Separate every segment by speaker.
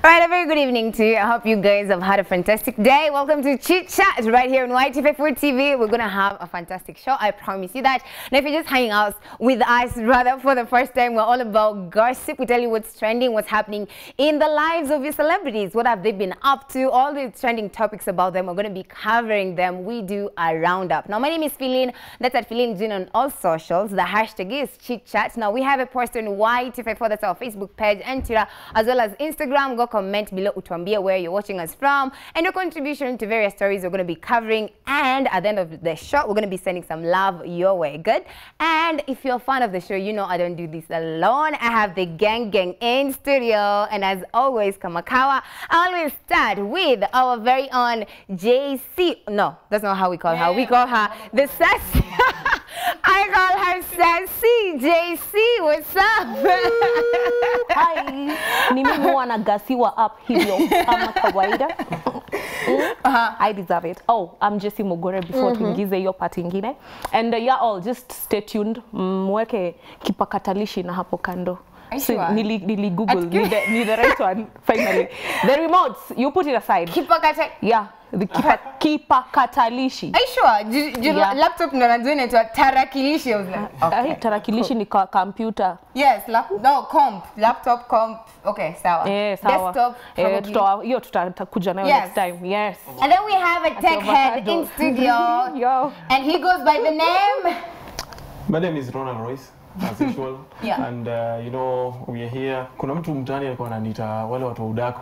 Speaker 1: All right, a very good evening to you. I hope you guys have had a fantastic day. Welcome to Chit Chat right here on YTV4 TV. We're going to have a fantastic show. I promise you that. Now, if you're just hanging out with us rather for the first time, we're all about gossip. We tell you what's trending, what's happening in the lives of your celebrities. What have they been up to? All the trending topics about them. We're going to be covering them. We do a roundup. Now, my name is Feline. That's at Feline Jin on all socials. The hashtag is Chit Chat. Now, we have a post on YTV4. That's our Facebook page and Twitter, as well as Instagram. Go comment below utuambie where you're watching us from and your contribution to various stories we're going to be covering and at the end of the show we're going to be sending some love your way good and if you're a fan of the show you know I don't do this alone I have the gang gang in studio and as always Kamakawa I always start with our very own JC no that's not how we call her we call her the sassy I call her sassy JC what's up
Speaker 2: Hi, ni mimi huwa nagasiwa up hivyo kama kawaida. Mm, I deserve it. Oh, I'm Jessie Mogore before tuingize hiyo part ingine. And uh, yeah, all just stay tuned. Mweke kipakatalishi na hapo kando.
Speaker 1: Are you
Speaker 2: So,
Speaker 1: sure?
Speaker 2: nili, nili Google ni the, ni the right one finally. The remotes, you put it aside.
Speaker 1: Kipakata
Speaker 2: Yeah, the kipa, kipakatalishi.
Speaker 1: Are you sure? Ju- ju-
Speaker 2: Yeah.
Speaker 1: laptop ndo najua inaitwa tarakilishi. I was like, okay.
Speaker 2: Ai, tarakilishi ni kwa computer.
Speaker 1: Yes, lap no comp, laptop comp. Okay, sawa.
Speaker 2: Eh, sawa.
Speaker 1: Desktop
Speaker 2: Eh,
Speaker 1: probably.
Speaker 2: tuta- hiyo tutakuja nayo
Speaker 1: Yes.
Speaker 2: next time. Yes.
Speaker 1: And then we have a tech head in
Speaker 2: avocado.
Speaker 1: studio.
Speaker 2: Yo.
Speaker 1: and he goes by the name
Speaker 3: My name is Ronald Royce as usual.
Speaker 1: Yeah.
Speaker 3: And uh, you know we are here. Kuna mtu mtaani alikuwa ananiita wale watu wa udaku.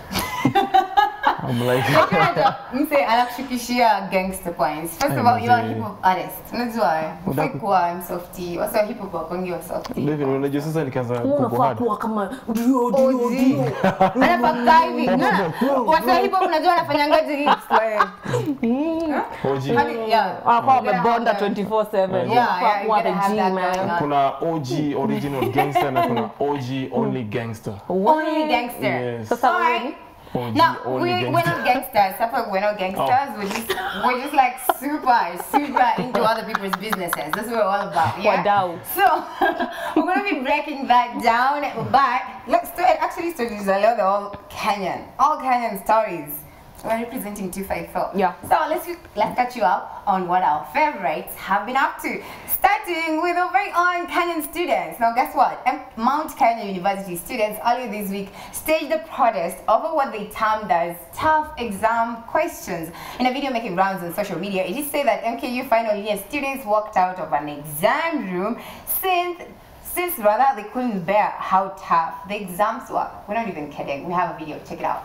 Speaker 3: I'm like
Speaker 1: mse anakushukishia gangster points. First of
Speaker 3: Ay,
Speaker 1: all, you are a
Speaker 3: mzee.
Speaker 1: hip hop artist. Unajua eh? Ufai
Speaker 3: Udaku.
Speaker 1: kuwa msofty. Wasa hip hop wakongi wa softy.
Speaker 3: David, unajua sasa nikaanza
Speaker 2: unafaa
Speaker 3: kubohad.
Speaker 2: kuwa kama dio dio
Speaker 1: OG.
Speaker 2: dio
Speaker 1: Anapaka hivi. No, no. Wasa hip hop unajua anafanyangaje hips like.
Speaker 3: OG.
Speaker 1: Hadi- yeah.
Speaker 2: anakuwa
Speaker 1: You gotta
Speaker 2: amebonda
Speaker 1: have that.
Speaker 2: 24/7
Speaker 3: Yeah,
Speaker 2: Unafaa
Speaker 1: yeah, you
Speaker 2: kuwa
Speaker 1: gotta
Speaker 2: the
Speaker 1: have
Speaker 2: G,
Speaker 1: that
Speaker 2: man.
Speaker 1: going on.
Speaker 3: Kuna OG original gangster na kuna OG only gangster.
Speaker 1: Only gangster.
Speaker 3: Yes.
Speaker 2: Sasa
Speaker 1: Alright.
Speaker 2: wewe
Speaker 3: OG
Speaker 1: No,
Speaker 3: only
Speaker 1: we, we're
Speaker 3: gangster.
Speaker 1: not gangsters. Suffolk, we're not gangsters. We're just we're just like super, super into other people's businesses. That's what we're all about. Yeah.
Speaker 2: Wadau.
Speaker 1: So we're gonna be breaking that down. But let's do it. Actually, stories are they're all Kenyan, all Kenyan stories. We're representing 254.
Speaker 2: Yeah.
Speaker 1: So let's let's catch you up on what our favorites have been up to. Starting with our very own Kenyan students. Now, guess what? M- Mount Kenya University students earlier this week staged a protest over what they termed as tough exam questions. In a video making rounds on social media, it is said that MKU final year students walked out of an exam room since since rather they couldn't bear how tough the exams were. We're not even kidding. We have a video. Check it out.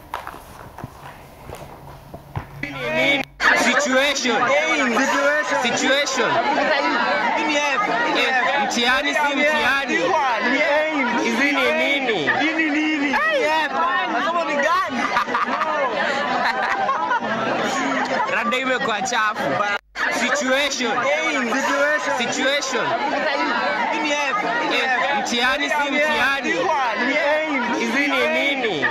Speaker 4: Situation. Situation. Eh, Mtihani si mtihani. Hizi ni nini? Rada imekuwa chafu. Situation. Situation. Eh, Mtihani si mtihani. Hizi ni nini?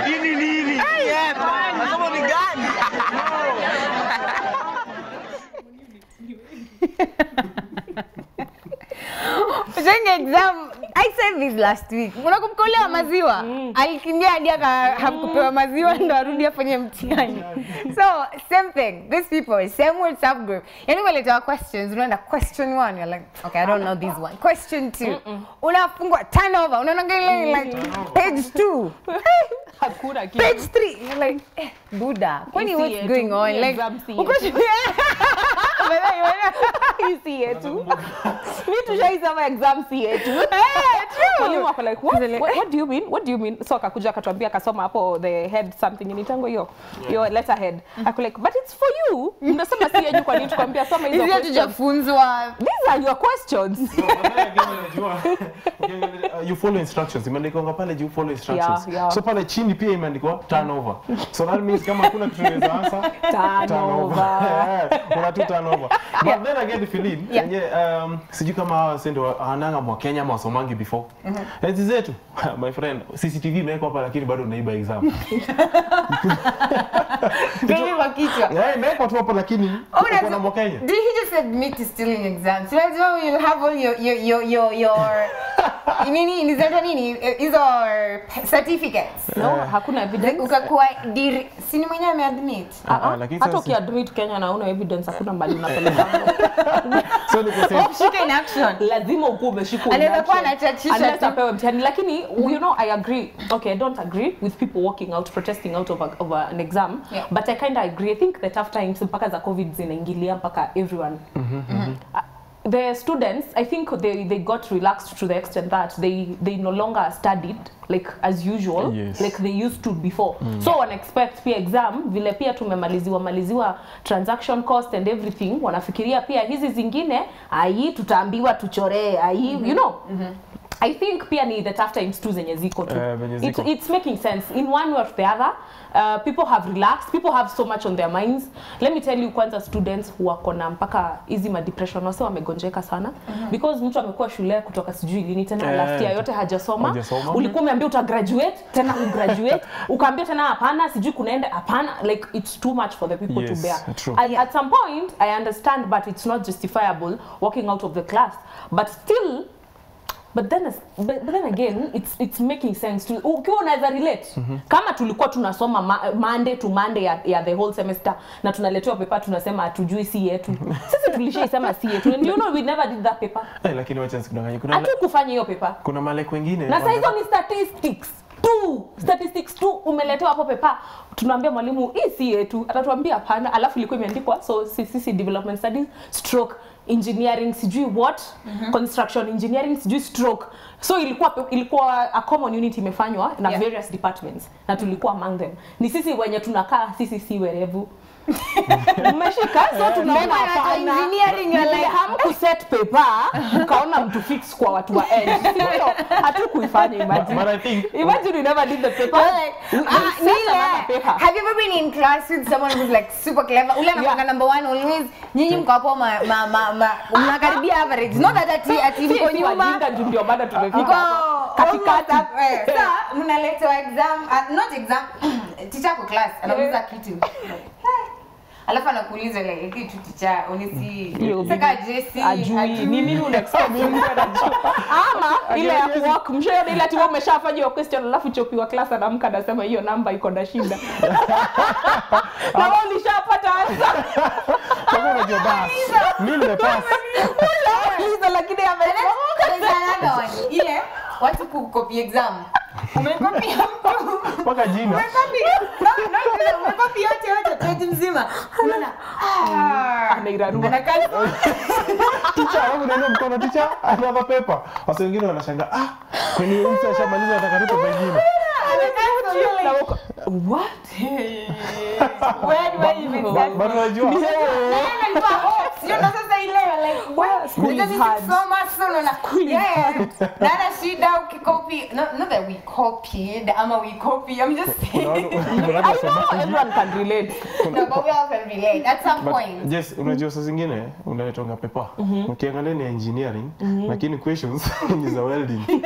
Speaker 1: During exam, I said this last week. Unakumbuka ule wa maziwa? Alikimbia hadi aka- hakupewa maziwa ndo arudi afanye mtihani. So, same thing. These people, same WhatsApp group. Yani waletewa questions, unaenda question one, you're like, okay, I don't know this one. Question two. Unafungwa turnover, unaona ile like page two.
Speaker 2: hakuna kitu.
Speaker 1: Page three, you're like, eh, Buddha, kwani
Speaker 2: Hii si
Speaker 1: what's
Speaker 2: yetu,
Speaker 1: going on?
Speaker 2: hii
Speaker 1: Like,
Speaker 2: exam si
Speaker 1: uko
Speaker 2: yetu.
Speaker 1: shule. Wewe, wewe.
Speaker 2: Hii si yetu. Mi tushaisema exam si yetu.
Speaker 1: Eh, true.
Speaker 2: Mwalimu ako like, what?
Speaker 1: Zile-
Speaker 2: What, what do you mean? What do you mean? So akakuja akatuambia akasoma hapo the head something inaitangwa hiyo. Your letter head. Ako like, but it's for you. Mnasema si yenyu kwa nini tukwambia soma hizo
Speaker 1: Hizi
Speaker 2: questions.
Speaker 1: hatujafunzwa.
Speaker 2: These are your questions.
Speaker 3: Uh, you follow instructions imeandikwa pale juu follow instructions
Speaker 2: Yeah, yeah.
Speaker 3: so pale chini pia imeandikwa turnover so that means kama hakuna kitu unaweza answer
Speaker 2: Turnover.
Speaker 3: Eh, una tu turnover but then again Philin
Speaker 1: Yeah.
Speaker 3: yeah. um, sijui kama hawa sendo wananga mwa Kenya ama wasomangi before enzi zetu my friend CCTV imewekwa hapa lakini bado unaiba exam
Speaker 1: Gave kwa kichwa.
Speaker 3: yeah imewekwa tu hapa lakini
Speaker 1: Oh,
Speaker 3: uko na
Speaker 1: that's-
Speaker 3: mwa Kenya
Speaker 1: Did he just admit to stealing exams? So that's why you have all your your your your, your nini nizaitwa nini Eh, hizo certificates
Speaker 2: no hakuna evidence
Speaker 1: ukakuwa diri sini mwenyewe ameadmit
Speaker 2: Ah,
Speaker 3: Ah,
Speaker 2: ah.
Speaker 3: lakini
Speaker 2: hata
Speaker 3: sasa-
Speaker 2: ukiadmit Kenya na una evidence hakuna mbali unapeleka
Speaker 3: so ni kusema
Speaker 1: shika in action
Speaker 2: lazima ukuwe umeshikwa in
Speaker 1: Anaweza kuwa
Speaker 2: action.
Speaker 1: anachachisha
Speaker 2: Unless
Speaker 1: tu.
Speaker 2: apewe mtihani lakini you know I agree okay I don't agree with people walking out protesting out of, a, of a, an exam
Speaker 1: Yeah.
Speaker 2: but I kind of agree I think the tough times mpaka za covid zinaingilia mpaka everyone Uh, the students i think they, they got relaxed to the extent that they, they no longer studied like as usual
Speaker 3: Yes.
Speaker 2: like they used to before so wana expect pia exam vile pia tumemaliziwa maliziwa transaction cost and everything wanafikiria pia hizi zingine ai tutaambiwa tuchoree ai you know I think pia ni the tough times tu zenye ziko tu.
Speaker 3: Eh, venye
Speaker 2: It's,
Speaker 3: ziko.
Speaker 2: it's making sense in one way or the other. Uh, people have relaxed, people have so much on their minds. Let me tell you kwanza students who wako na mpaka hizi ma depression wase wamegonjeka sana because mtu amekuwa shule kutoka sijui lini tena
Speaker 3: Eh,
Speaker 2: last year yote hajasoma.
Speaker 3: hajasoma.
Speaker 2: Ulikuwa umeambia uta graduate tena ugraduate ukaambia tena hapana sijui kunaenda hapana like it's too much for the people
Speaker 3: Yes,
Speaker 2: to bear.
Speaker 3: true.
Speaker 2: At, at some point I understand but it's not justifiable walking out of the class but still but then as- but, but then again it's it's making sense to ukiwa unaweza relate kama tulikuwa tunasoma ma, monday to monday ya, ya the whole semester na tunaletewa paper tunasema hatujui si yetu sisi tulishaisema si yetu and you know we never did that paper
Speaker 3: Eh, lakini wacha sikudanganye kuna
Speaker 2: hatu kufanya hiyo paper
Speaker 3: kuna malek wengine
Speaker 2: na saa hizo
Speaker 3: wana-
Speaker 2: ni statistics tu statistics tu umeletewa hapo pepa tunaambia mwalimu hii si yetu atatuambia hapana alafu ilikuwa imeandikwa so sisi development studies stroke engineering sijui what construction engineering sijui stroke so ilikuwa ilikuwa a common unit imefanywa na
Speaker 1: Yeah.
Speaker 2: various departments na tulikuwa among them ni sisi wenye tunakaa sisi si werevu mmeshika so tunaona
Speaker 1: Mbona hata
Speaker 2: hapana
Speaker 1: engineering you're like-
Speaker 2: hamkuset paper ukaona mtu fix kwa watu wa end sio hatukuifanya imagine
Speaker 3: But I think
Speaker 2: Imagine we never did the paper.
Speaker 1: You're like,
Speaker 2: We- we
Speaker 1: ah,
Speaker 2: set
Speaker 1: Nile,
Speaker 2: another paper.
Speaker 1: have you ever been in class with someone who's like super clever? Ule anakuanga
Speaker 2: Yeah.
Speaker 1: number one always. Nyinyi mko hapo ma, ma, ma, ma, mnakaribia average. Not that ati ati
Speaker 2: Si-
Speaker 1: mko
Speaker 2: si
Speaker 1: nyuma.
Speaker 2: wajinga juu ndio bado tumefika
Speaker 1: Mko
Speaker 2: hapo. katikati.
Speaker 1: almost up, eh. Sasa mnaletewa exam, uh, not exam. Teacher ako class anakuuliza kitu. Alafu anakuuliza like kitu teacher honestly.
Speaker 2: Hiyo
Speaker 1: Saka Jesse
Speaker 2: ajui ni nini una expect mtu anajua ama ile ya kuwalk mshaona ile ati wewe umeshafanya hiyo question alafu chopi wa class anaamka anasema hiyo namba iko na shida na wewe ulishapata answer
Speaker 3: kama unajua bas mimi nimepass
Speaker 2: Uliza lakini ame
Speaker 1: There's another one. Ile watu kukopi exam. Umekopia mtu.
Speaker 3: mpaka jina
Speaker 1: Umekopi. No, no, umekopi yote yote page mzima. Unaona? Ah.
Speaker 2: Anairarua.
Speaker 1: Anakaa
Speaker 3: teacher alafu naenda mkono teacher another paper wasa wengine wanashangaa ah kwani huyu mtu ashamaliza nataka tupe pengine
Speaker 2: Na uko- what
Speaker 1: Where do I even start?
Speaker 3: But unajua
Speaker 1: Nani alikuwa hot? Sio ndo sasa ile like what?
Speaker 2: School is
Speaker 1: Unajua
Speaker 2: hard.
Speaker 1: sisi kusoma so unaona yeah. Na hata shida ukikopi no, not that we copied ama we copy I'm just saying.
Speaker 3: unaona kuna
Speaker 2: I
Speaker 3: watu
Speaker 2: know
Speaker 3: wasemaji.
Speaker 2: everyone can relate
Speaker 1: No, but we all can relate at some
Speaker 3: But,
Speaker 1: point.
Speaker 3: yes, unajua saa zingine unaletonga pepa ukiangalia ni engineering lakini questions ni za welding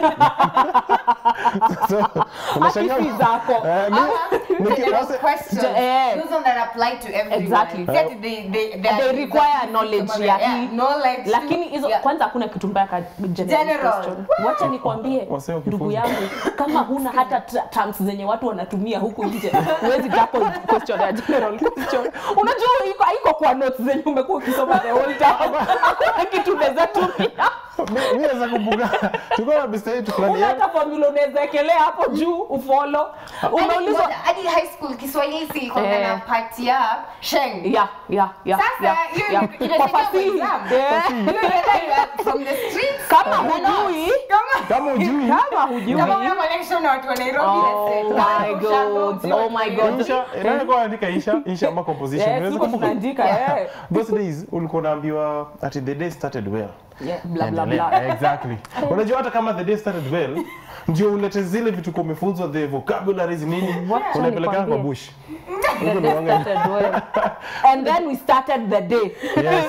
Speaker 3: so unashangaa
Speaker 2: Akili zako.
Speaker 3: Eh, mi- niki-
Speaker 1: General
Speaker 3: wase-
Speaker 1: questions.
Speaker 2: Eh.
Speaker 1: Those ones that apply to everyone.
Speaker 2: Exactly.
Speaker 1: See, ati they, they, they,
Speaker 2: They require knowledge ya hii.
Speaker 1: knowledge.
Speaker 2: lakini hizo
Speaker 1: Yeah.
Speaker 2: kwanza hakuna kitu mbaya ka general
Speaker 1: General.
Speaker 2: question. Wacha nikwambie
Speaker 3: Wasee wakifunza.
Speaker 2: ndugu yangu, kama huna hata tra- terms zenye watu wanatumia huku nje, huwezi tackle question ya general question. Unajua iko haiko kwa notes zenye umekuwa ukisoma the whole time. Hakuna kitu unaweza tumia.
Speaker 3: mi mi naweza kumbuka tulikuwa na besta yetu fulani
Speaker 2: Una hata formula unaweza ekelea hapo juu ufollow. Umeulizwa
Speaker 1: Hadi- hadi high school Kiswahili si iko
Speaker 2: Eh.
Speaker 1: na part ya sheng.
Speaker 2: yeah, yeah, yeah,
Speaker 1: Sasa
Speaker 2: yeah,
Speaker 1: hiyo
Speaker 2: yeah.
Speaker 1: ina-
Speaker 2: Kwa
Speaker 1: inasaidia kwa
Speaker 2: fasihi.
Speaker 1: exam.
Speaker 2: Yeah.
Speaker 1: Hiyo inaenda from the streets.
Speaker 2: Kama
Speaker 1: Kama
Speaker 2: hujui,
Speaker 1: kama
Speaker 3: kama ujui
Speaker 2: kama hujui.
Speaker 1: kama una connection na watu wa Nairobi
Speaker 2: Oh
Speaker 1: let's say. Kama
Speaker 2: my
Speaker 1: usha go
Speaker 2: God.
Speaker 1: to
Speaker 2: Oh
Speaker 1: watu wa
Speaker 2: my
Speaker 1: Nairobi.
Speaker 2: God.
Speaker 3: Insha, nani alikuwa anaandika insha insha ama composition
Speaker 2: Yes,
Speaker 3: unaweza
Speaker 2: tuko
Speaker 3: kumbuka
Speaker 2: tunaandika, eh.
Speaker 3: those days ulikuwa unaambiwa ati the day started well
Speaker 2: Yeah, bla bla
Speaker 3: Endelea.
Speaker 2: bla.
Speaker 3: exactly unajua hata kama the day started well ndio ulete zile vitu kwa umefunzwa the vocabularies nini
Speaker 2: Wacha
Speaker 3: unapelekana kwa
Speaker 2: nikwambie.
Speaker 3: bush
Speaker 2: The
Speaker 3: Huko
Speaker 2: day
Speaker 3: ndo wanga-
Speaker 2: started well. And then we started the day.
Speaker 3: yes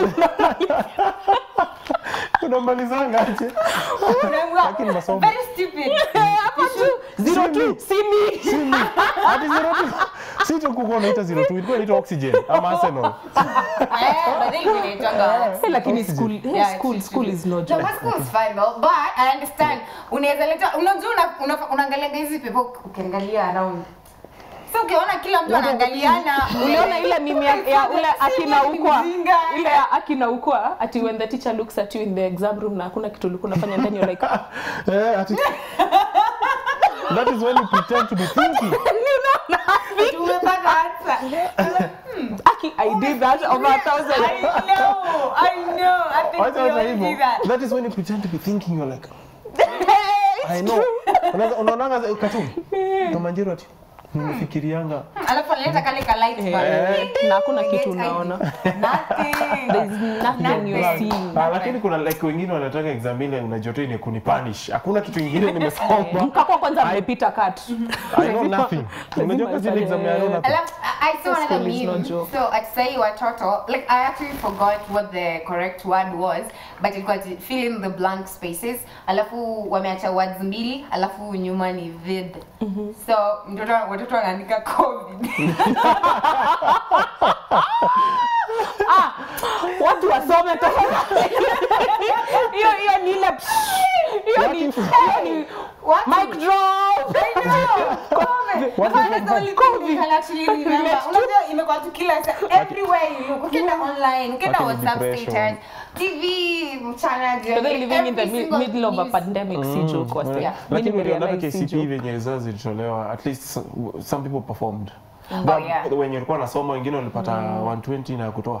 Speaker 3: unamalizanga aje
Speaker 1: Unaambiwa,
Speaker 3: Lakini masomo.
Speaker 1: Very stupid.
Speaker 2: Hapa tu, zero two, see me.
Speaker 3: Ati zero two. si tu kuko unaita 02 ilikuwa inaitwa oxygen ama arsenal
Speaker 1: Eh, but then you inaitwanga-
Speaker 2: Eh, lakini
Speaker 3: Oxygen.
Speaker 2: school, eh,
Speaker 1: Yeah,
Speaker 2: school,
Speaker 1: it's
Speaker 2: school
Speaker 1: true.
Speaker 2: is no
Speaker 1: No,
Speaker 2: joke.
Speaker 1: but school is fine though. But I understand. Unaweza leta unajua una- una- unaangalia hizi people ukiangalia around. So ukiona kila mtu anaangaliana
Speaker 2: uliona ile mimi ya, ya ule akina
Speaker 1: Si
Speaker 2: ukwa
Speaker 1: mjinga.
Speaker 2: ile ya akina ukwa ati when the teacher looks at you in the exam room na hakuna kitu ulikuwa unafanya ndani you're like
Speaker 3: eh ati that is when you pretend to be thinking
Speaker 1: Tumepata answer.
Speaker 2: aki i did that over a thousand
Speaker 1: I know, I know. I think
Speaker 3: Wacha
Speaker 1: we
Speaker 3: hata
Speaker 1: all
Speaker 3: hivyo
Speaker 1: do that.
Speaker 3: that is when you pretend to be thinking you're like I know Unaweza- unaonanga cartoon Tom and Jerry ati nimefikirianga
Speaker 1: Alafu analeta kale ka light bulb.
Speaker 3: Eh.
Speaker 2: na hakuna
Speaker 1: You
Speaker 2: kitu
Speaker 1: get
Speaker 2: unaona
Speaker 1: Nothing.
Speaker 2: there is nothing you're
Speaker 1: Nothing.
Speaker 2: seeing
Speaker 3: Ah, lakini kuna like wengine wanataka exam ile unajua tu ni kunipunish hakuna kitu ingine nimesoma
Speaker 2: mkakwa kwanza mmepita kat
Speaker 3: I know nothing unajua kazi ile exam ya I know nothing
Speaker 1: Alafu, I I saw another
Speaker 2: School is no
Speaker 1: meme.
Speaker 2: joke.
Speaker 1: So at say watoto, like I actually forgot what the correct word was, but it got fill in the blank spaces. Alafu wameacha words mbili, alafu nyuma ni vid. So mtoto watoto wanaandika covid.
Speaker 2: watu wasome tofauti hiyo hiyo ni ile hiyo ni hiyo ni
Speaker 1: What?
Speaker 2: mic drop
Speaker 1: I know. COVID.
Speaker 3: What
Speaker 1: That's
Speaker 3: is
Speaker 1: the only thing we can actually remember. Unajua imekuwa tu kila sa- everywhere you look. Ukienda online, ukienda
Speaker 3: Lakini
Speaker 1: WhatsApp
Speaker 3: depression.
Speaker 1: status, TV, mchana,
Speaker 2: But then living in the
Speaker 1: every
Speaker 2: mi-
Speaker 1: single
Speaker 2: middle of a
Speaker 1: news.
Speaker 2: pandemic si joke wase.
Speaker 1: Yeah.
Speaker 3: lakini
Speaker 2: Mimi
Speaker 3: ulionaka
Speaker 2: nimerealize si
Speaker 3: KCP
Speaker 2: joke.
Speaker 3: venye results zilitolewa at least some- some people performed
Speaker 1: Oh,
Speaker 3: But
Speaker 1: yeah.
Speaker 3: wenye walikuwa nasoma wengine walipata 120 na kutoa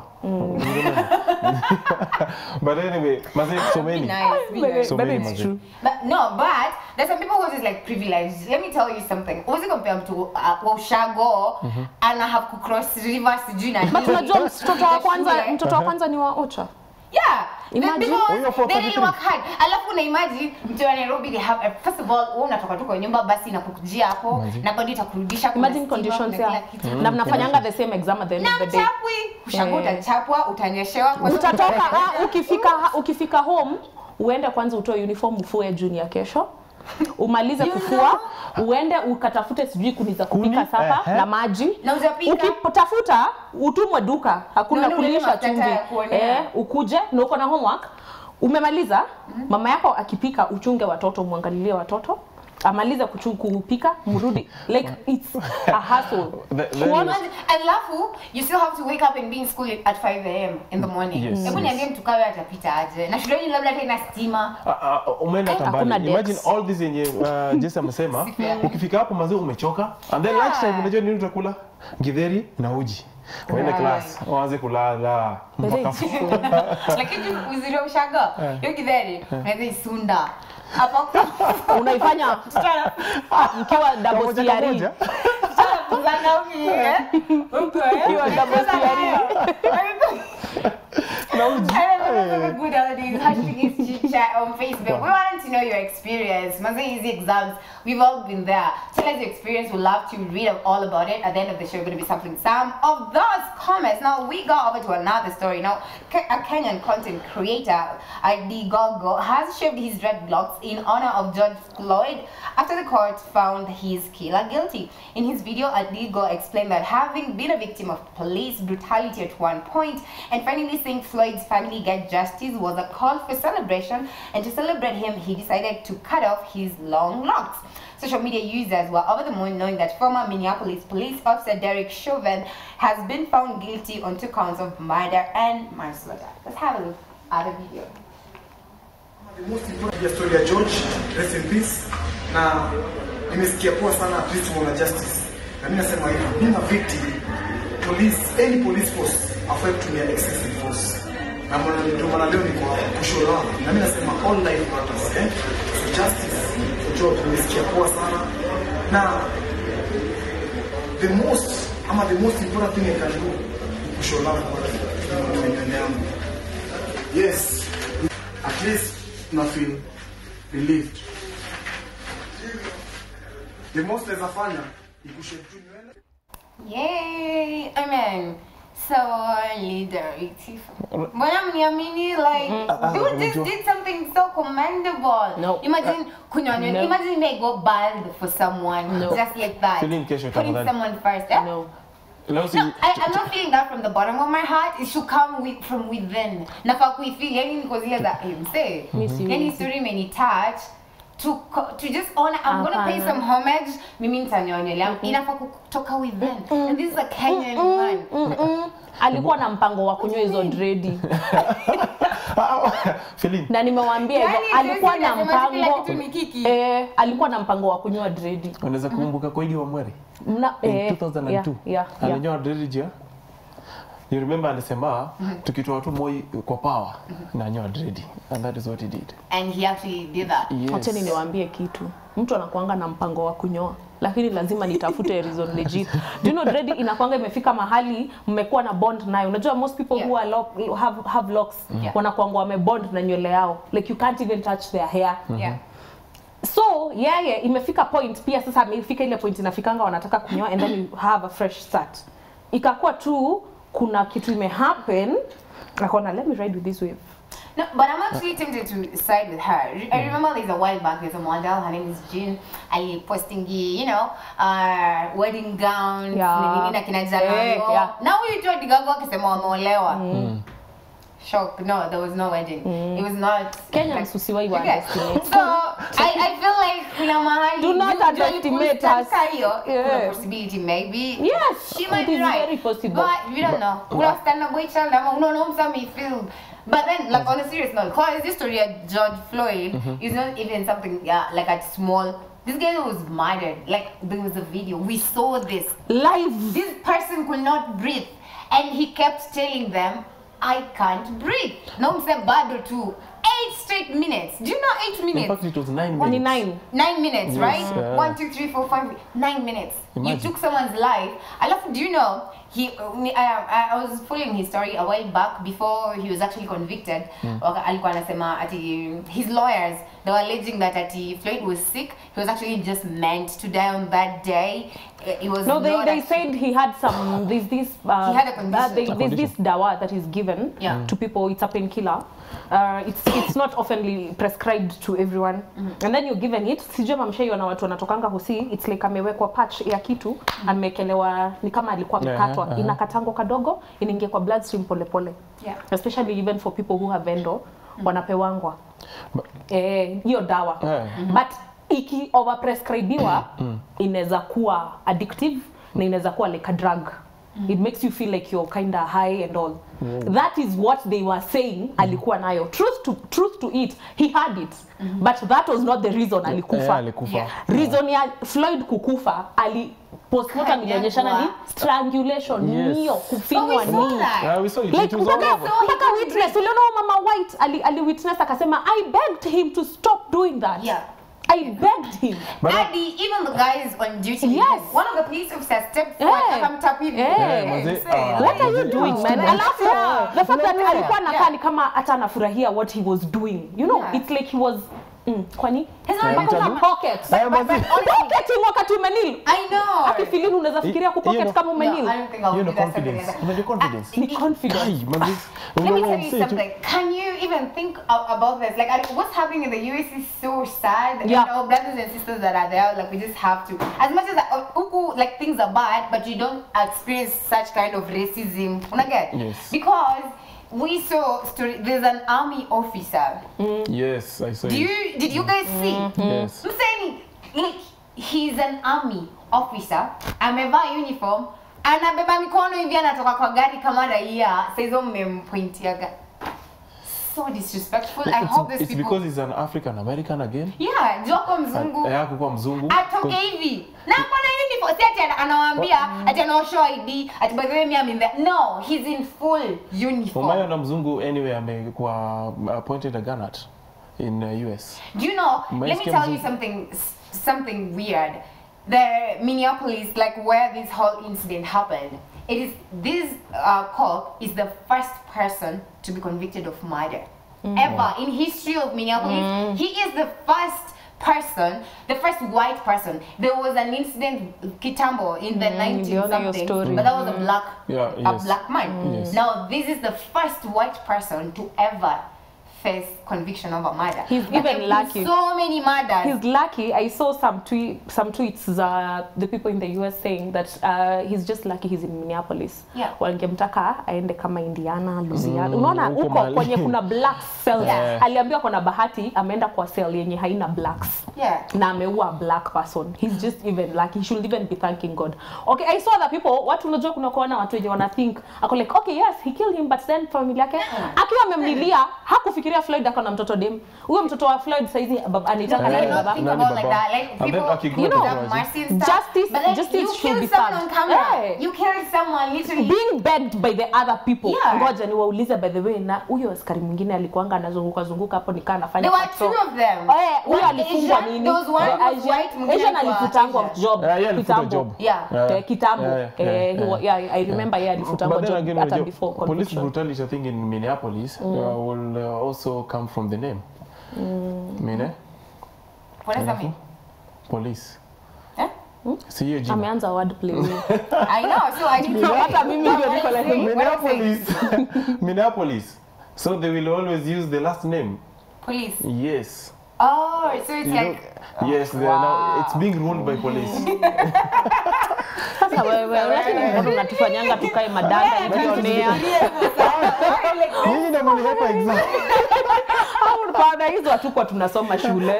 Speaker 3: but anyway mazee
Speaker 1: Be
Speaker 3: someni
Speaker 1: nice, be
Speaker 2: But-
Speaker 1: nice.
Speaker 3: So
Speaker 2: but
Speaker 3: many
Speaker 2: it's
Speaker 3: mazee.
Speaker 2: true
Speaker 1: But no, but there's some people who is like privileged. Let me tell you something. Uwezi compare mtu uh, wa ushago ana have ku cross river sijui na
Speaker 2: but
Speaker 1: nini.
Speaker 2: unajua mtoto wa kwanza
Speaker 1: Shule.
Speaker 2: mtoto wa kwanza ni wa ocha
Speaker 1: Yeah.
Speaker 2: Imagine.
Speaker 1: Because
Speaker 3: Huyo for
Speaker 1: they really
Speaker 3: 33.
Speaker 1: work hard. Alafu na imagine mtu wa Nairobi they have first of all wewe unatoka tu kwa nyumba basi inakukujia hapo na bado itakurudisha kuna
Speaker 2: imagine
Speaker 1: stima,
Speaker 2: conditions
Speaker 1: kuna
Speaker 2: ya
Speaker 1: kila kitu.
Speaker 2: na mnafanyanga the same exam at the end
Speaker 1: Na
Speaker 2: of the day
Speaker 1: mchapwi, ushago
Speaker 2: Yeah.
Speaker 1: utachapwa, utanyeshewa kwa sababu-
Speaker 2: utatoka ah, ukifika ukifika home uende kwanza utoe uniform ufue juni ya kesho umalize
Speaker 1: You
Speaker 2: kufua uende ukatafute sijui kuni za kupika
Speaker 3: Kuni?
Speaker 2: sapa
Speaker 3: Ehe.
Speaker 2: na maji
Speaker 1: Na ujapika?
Speaker 2: ukitafuta utumwe duka hakuna
Speaker 1: Na ule
Speaker 2: kulisha
Speaker 1: mafuta
Speaker 2: chumvi
Speaker 1: ya kuonea.
Speaker 2: eh, ukuje na uko na homework umemaliza mama yako akipika uchunge watoto mwangalilie watoto amalize kuchu- kupika mrudi like it's a hustle
Speaker 3: The- then-
Speaker 2: Kuona-
Speaker 1: alafu you still have to wake up and be in school at 5 am in the morning
Speaker 3: Yes,
Speaker 1: hebu
Speaker 3: yes.
Speaker 1: niambie mtu kawe atapita aje na shuleni labda tena stima
Speaker 3: Ah, ah, umeenda hata
Speaker 2: Hakuna
Speaker 3: mbali imagine
Speaker 2: decks.
Speaker 3: all this yenye uh, Jesse amesema
Speaker 1: fair.
Speaker 3: ukifika hapo mazee umechoka and then
Speaker 1: Yeah.
Speaker 3: lunchtime unajua nini utakula githeri na uji uende
Speaker 1: Right.
Speaker 3: class uanze kulala
Speaker 2: But
Speaker 3: mpaka
Speaker 2: it's true.
Speaker 1: lakini uzuri wa ushago hiyo kidheri unaweza isunda hapo
Speaker 2: unaifanya mkiwa double
Speaker 3: Kamoja
Speaker 2: CRE.
Speaker 3: kamoja.
Speaker 1: kuzanga uki eh uko eh
Speaker 2: Hiyo double CRE.
Speaker 3: na uji
Speaker 1: I remember the good old days. Hashtag is chit chat on Facebook. We wanted to know your experience. Maze easy exams. We've all been there. Tell us your experience. We'd love to read all about it. At the end of the show, we're going to be sampling some of those comments. Now we go over to another story. Now Ke- a Kenyan content creator, ID Gogo, has shaved his dreadlocks in honor of George Floyd after the court found his killer guilty. In his video, Adigo explained that having been a victim of police brutality at one point and finally seeing Floyd's family get justice was a call for celebration, and to celebrate him, he decided to cut off his long locks. Social media users were over the moon knowing that former Minneapolis police officer Derek Chauvin has been found guilty on two counts of murder and manslaughter. Let's have a look at the video.
Speaker 5: The most important ya story ya George, rest in peace. Na nimesikia poa sana at least wana justice. Na mimi nasema hivi, mimi na victim, police, any police force afai kutumia excessive force. Na maana ndio maana leo niko hapa kushow langu. Na mimi nasema all life matters, eh? So justice for George nimesikia poa sana. Na the most ama the most important thing I can do ni kushow love kwa mbele yangu. Yes, at least na feel relieved. The most naweza fanya ni kushave tu nywele.
Speaker 1: Yay! Amen. solidarity. Mbona mniamini like
Speaker 3: ah,
Speaker 1: dude just
Speaker 3: unajua.
Speaker 1: did something so commendable.
Speaker 2: No.
Speaker 1: Imagine kunywa nywele.
Speaker 2: No.
Speaker 1: Imagine may go bald for someone
Speaker 2: No.
Speaker 1: just like that.
Speaker 3: Feeling kesho
Speaker 1: Putting
Speaker 3: tafadhali.
Speaker 1: someone first. Eh?
Speaker 2: No.
Speaker 3: Leo si
Speaker 1: No, I, I'm not feeling that from the bottom of my heart. It should come with, from within. Nafaa kuifeel yani niko zile za eh, msee.
Speaker 2: siwezi.
Speaker 1: Yani story imenitouch to co- to just honor I'm gonna pay
Speaker 2: Hapana.
Speaker 1: some homage mimi nitanyoa nywele yangu inafaa kutoka within and this is a Kenyan man
Speaker 2: Mm-mm. alikuwa na mpango wa kunywa hizo dredi
Speaker 3: Feeling.
Speaker 2: na nimewambia hivyo
Speaker 1: Yani,
Speaker 2: alikuwa
Speaker 1: sisi
Speaker 2: na
Speaker 1: tunasema kila
Speaker 2: mpango
Speaker 1: kitu ni kiki.
Speaker 2: eh, alikuwa na mpango wa kunywa dredi
Speaker 3: Unaweza kukumbuka Koigi wa Mweri
Speaker 2: Mna-
Speaker 3: in
Speaker 2: eh,
Speaker 3: 2002
Speaker 2: yeah, yeah, yeah.
Speaker 3: alinyoa dread jia You remember alisema tukitoa tu Moi kwa power na nyoa dread and that is what he did.
Speaker 1: and he actually did that
Speaker 3: Yes.
Speaker 2: Wacheni niwaambie kitu, mtu anakuanga na mpango wa kunyoa lakini lazima nitafute reason legit. Do you know dread inakwanga imefika mahali mmekuwa na bond nayo. Unajua most people
Speaker 1: Yeah.
Speaker 2: who are lock, have, have locks
Speaker 1: Yeah.
Speaker 2: wanakuanga wamebond na nywele yao like you can't even touch their hair.
Speaker 1: yeah
Speaker 2: So yeye imefika point pia sasa amefika ile point inafikanga wanataka kunyoa and then you have a fresh start. Ikakuwa tu kuna kitu imehappen akaona let me ride with this wave.
Speaker 1: No, but I'm actually tempted to side with her. I remember there's a while back, there's a model, her name is Jean. I posting, you know, uh, wedding gowns,
Speaker 2: Yeah.
Speaker 1: nini na kina Jalalo.
Speaker 2: Eh, yeah.
Speaker 1: Now huyu tu Adigago akisema wameolewa. Shock. No, there was no wedding. It was not.
Speaker 2: Kenyans usiwahi wa
Speaker 1: Okay.
Speaker 2: underestimate.
Speaker 1: So, I, I feel like kuna mahali.
Speaker 2: Do not
Speaker 1: you- you
Speaker 2: underestimate
Speaker 1: kutamka
Speaker 2: us.
Speaker 1: hiyo, kuna
Speaker 2: Yeah.
Speaker 1: possibility maybe.
Speaker 2: Yes,
Speaker 1: She might
Speaker 2: it
Speaker 1: be
Speaker 2: is
Speaker 1: right.
Speaker 2: very possible.
Speaker 1: But we don't know. Kuna stand boy child ama unaona msa feel. But then, like on a serious note, cause this story of George Floyd is not even something yeah, like a small. This guy was murdered. Like there was a video. We saw this.
Speaker 2: Live.
Speaker 1: This person could not breathe, and he kept telling them, "I can't breathe." No, mse bado too. Eight straight minutes. Do you know eight
Speaker 3: In
Speaker 1: minutes?
Speaker 3: fact it was 9
Speaker 2: Ni
Speaker 3: minutes.
Speaker 2: nine.
Speaker 1: Nine minutes,
Speaker 3: Yes,
Speaker 1: right?
Speaker 3: yeah.
Speaker 1: One, two, three, four, five, nine minutes.
Speaker 3: Imagine.
Speaker 1: You took someone's life. I love. Do you know? He, uh, me- I, I, I was following his story a while back before he was actually convicted. Waka- Alikuwa anasema ati his lawyers they were alleging that ati Floyd was sick. He was actually just meant to die on that day. Uh, It was
Speaker 2: No, they,
Speaker 1: not
Speaker 2: they
Speaker 1: actually-
Speaker 2: said he had some, there's this, uh,
Speaker 1: He had a condition.
Speaker 2: uh, they-
Speaker 3: A
Speaker 2: there's this
Speaker 3: condition.
Speaker 2: dawa that is given
Speaker 1: Yeah.
Speaker 2: to people, it's a painkiller. Uh, it's, it's not oftenly prescribed to everyone. And then you're given it, sijui mamshaiona watu wanatokanga hosi, it's like amewekwa patch ya kitu, amekelewa, ni kama alikuwa
Speaker 3: Yeah,
Speaker 2: amekatwa,
Speaker 3: uh-huh.
Speaker 2: inakatango kadogo, inaingia kwa bloodstream polepole.
Speaker 1: Yeah.
Speaker 2: Especially even for people who have endo, wanapewangwa. Eh, hiyo dawa.
Speaker 3: Eh.
Speaker 2: But iki overprescribiwa inaweza kuwa addictive na inaweza kuwa like a drug it makes you feel like you're kind of high and all that is what they were saying alikuwa nayo truth to, truth to it he had it but that was not the reason
Speaker 3: Eh,
Speaker 2: alikufa
Speaker 3: alikufa.
Speaker 1: Yeah.
Speaker 2: reason ya floyd kukufa ali postmortem
Speaker 1: Kanyagwa.
Speaker 2: ilionyeshana ni strangulation
Speaker 3: Yes.
Speaker 2: nio
Speaker 1: Oh,
Speaker 2: kufinywa
Speaker 1: we saw
Speaker 2: nii
Speaker 1: that.
Speaker 3: Yeah, we saw it.
Speaker 2: like
Speaker 3: It was all
Speaker 2: mpaka
Speaker 3: over.
Speaker 2: mpaka witness uliona huyo mama white ali, ali witness akasema i begged him to stop doing that
Speaker 1: Yeah.
Speaker 2: i begged him
Speaker 3: But
Speaker 1: Adi, even the guys on duty.
Speaker 2: Yes.
Speaker 1: One of the police officers stepped
Speaker 2: Eh.
Speaker 1: forward to come tap in.
Speaker 2: Eh.
Speaker 3: Yeah, manze,
Speaker 1: Say,
Speaker 3: ah,
Speaker 2: what are you
Speaker 3: manze,
Speaker 2: doing
Speaker 3: it's
Speaker 2: man
Speaker 3: too much.
Speaker 2: alafu the fact that
Speaker 3: Unaelewa?
Speaker 2: alikuwa anakaa
Speaker 1: Yeah.
Speaker 2: ni kama hata anafurahia what he was doing you know
Speaker 1: Yeah.
Speaker 2: it's like he was mm, kwani
Speaker 1: He's not
Speaker 2: Mpaka
Speaker 3: mtaji-
Speaker 2: una pocket
Speaker 3: Haya, manze.
Speaker 2: pocketing wakati umenil
Speaker 1: I know.
Speaker 2: akifilini unaweza fikiria
Speaker 3: Hiyo
Speaker 2: kupocket
Speaker 3: ndo-
Speaker 2: kama
Speaker 1: No,
Speaker 2: umenil
Speaker 1: I don't think I'll
Speaker 3: Hiyo
Speaker 1: do
Speaker 3: ndo
Speaker 1: that something like
Speaker 3: confidence.
Speaker 1: that.
Speaker 3: Unajua confidence.
Speaker 2: ni confidence
Speaker 3: Kai, manze.
Speaker 1: Let me
Speaker 3: Unaona
Speaker 1: tell you
Speaker 3: msee tu-
Speaker 1: something. Can you even think a- about this? Like, I- what's happening in the US is so sad.
Speaker 2: Yeah.
Speaker 1: And our brothers and sisters that are there, like, we just have to. As much as uh, huku, like things are bad, but you don't experience such kind of racism. Una get?
Speaker 3: Yes.
Speaker 1: Because we saw story. There's an army officer.
Speaker 3: Yes, I saw
Speaker 1: Do
Speaker 3: it.
Speaker 1: you did you guys see?
Speaker 3: Yes.
Speaker 1: I'm saying, like, he's an army officer, amevaa uniform, anabeba mikono hivi anatoka kwa gari kama raia, saizo mmempointiaga. So disrespectful. I
Speaker 3: It's,
Speaker 1: hope these
Speaker 3: it's
Speaker 1: people...
Speaker 3: because he's an African American again.
Speaker 1: Yeah, Joko mzungu.
Speaker 3: Eh, hakukuwa mzungu.
Speaker 1: Atoke hivi. Na akona uniform. Si ati ana- anawaambia, ati anaoshow ID, ati by the way, me I'm in there. No, he's in full uniform.
Speaker 3: Umayo na mzungu anyway amekuwa appointed a gun at in uh, US.
Speaker 1: Do you know?
Speaker 3: My
Speaker 1: let me
Speaker 3: scam
Speaker 1: tell
Speaker 3: is-
Speaker 1: you something s- something weird. The Minneapolis, like where this whole incident happened, it is this uh, cop is the first person to be convicted of murder ever in history of Minneapolis. He is the first person, the first white person. There was an incident Kitambo in the 90s
Speaker 2: niliona hiyo
Speaker 1: something,
Speaker 2: story.
Speaker 1: but that was a black
Speaker 3: Yeah,
Speaker 1: a
Speaker 3: yes.
Speaker 1: black man. Now this is the first white person to ever face conviction of a murder.
Speaker 2: He's
Speaker 1: But
Speaker 2: even
Speaker 1: there have been
Speaker 2: lucky.
Speaker 1: So many murders.
Speaker 2: He's lucky. I saw some tweet, some tweets. Uh, the people in the US saying that uh, he's just lucky he's in Minneapolis.
Speaker 1: Yeah.
Speaker 2: Wangemtaka aende kama Indiana, Louisiana. Unaona
Speaker 3: huko
Speaker 2: huko
Speaker 3: mahali.
Speaker 2: kwenye kuna black cells.
Speaker 1: Yeah.
Speaker 2: Aliambiwa kuna bahati ameenda kwa cell yenye haina blacks.
Speaker 1: Yeah.
Speaker 2: na ameua a black person he's just even like he should even be thanking god okay i saw the people watu unajua kuna kuona watu wenye wana think ako like okay yes he killed him but then familia yake akiwa amemlilia hakufikiria floyd ako na mtoto dem huyo mtoto wa floyd saizi bab- anaitaka
Speaker 1: They
Speaker 2: nani
Speaker 1: don't
Speaker 2: baba
Speaker 1: think
Speaker 3: Nani
Speaker 1: about like
Speaker 3: baba?
Speaker 1: that. Like
Speaker 3: And then
Speaker 1: people,
Speaker 3: akigrow
Speaker 1: you know,
Speaker 3: up,
Speaker 1: have
Speaker 3: right?
Speaker 1: mercy and stuff.
Speaker 2: Justice-
Speaker 1: but like,
Speaker 2: justice
Speaker 1: you
Speaker 2: should
Speaker 1: killed
Speaker 2: be
Speaker 1: someone
Speaker 2: served.
Speaker 1: on camera.
Speaker 2: Yeah.
Speaker 1: You killed someone literally.
Speaker 2: being begged by the other people
Speaker 1: Yeah.
Speaker 2: ngoja niwaulize by the way na huyo askari mwingine alikuanga anazunguka zunguka hapo nikaa anafanya
Speaker 1: There were
Speaker 2: patrol.
Speaker 1: two of them.
Speaker 2: Eh, huyo
Speaker 1: One
Speaker 2: alifungwa
Speaker 1: Asian,
Speaker 2: nini
Speaker 1: there was one
Speaker 2: Eh,
Speaker 1: who was
Speaker 2: Asian-
Speaker 1: white, mwingine
Speaker 2: Asian
Speaker 1: alikuwa
Speaker 2: alifutangwa
Speaker 1: Asian.
Speaker 2: job
Speaker 3: Yeah, yeye alifutwa
Speaker 2: kitambo.
Speaker 3: job.
Speaker 1: Yeah.
Speaker 3: Yeah.
Speaker 2: Eh, kitambo
Speaker 3: Yeah, yeah,
Speaker 2: Eh,
Speaker 3: yeah,
Speaker 2: he wa- yeah, I remember yeye alifutangwa
Speaker 3: But then
Speaker 2: job
Speaker 3: again,
Speaker 2: hata
Speaker 3: unajua,
Speaker 2: before
Speaker 3: police
Speaker 2: conviction.
Speaker 3: brutality, I think in Minneapolis, uh, will uh, also come from the name. Mine?
Speaker 1: What does that mean?
Speaker 3: Police.
Speaker 1: Eh?
Speaker 3: Si hiyo jina.
Speaker 2: ameanza wordplay
Speaker 1: I know, so I didn't know.
Speaker 2: hata mimi ndio niko like
Speaker 3: Minneapolis. Minneapolis. So they will always use the last name.
Speaker 1: Police.
Speaker 3: Yes.
Speaker 1: Oh, so it's
Speaker 3: You
Speaker 1: like.
Speaker 3: know, yes, they are now, it's being ruled by police.
Speaker 2: sasa wewe lakini mbona unatufanyanga tukae madanda ikionea
Speaker 3: Nyinyi ndio mlihepa exam.
Speaker 2: au baada hizo hatukuwa tunasoma shule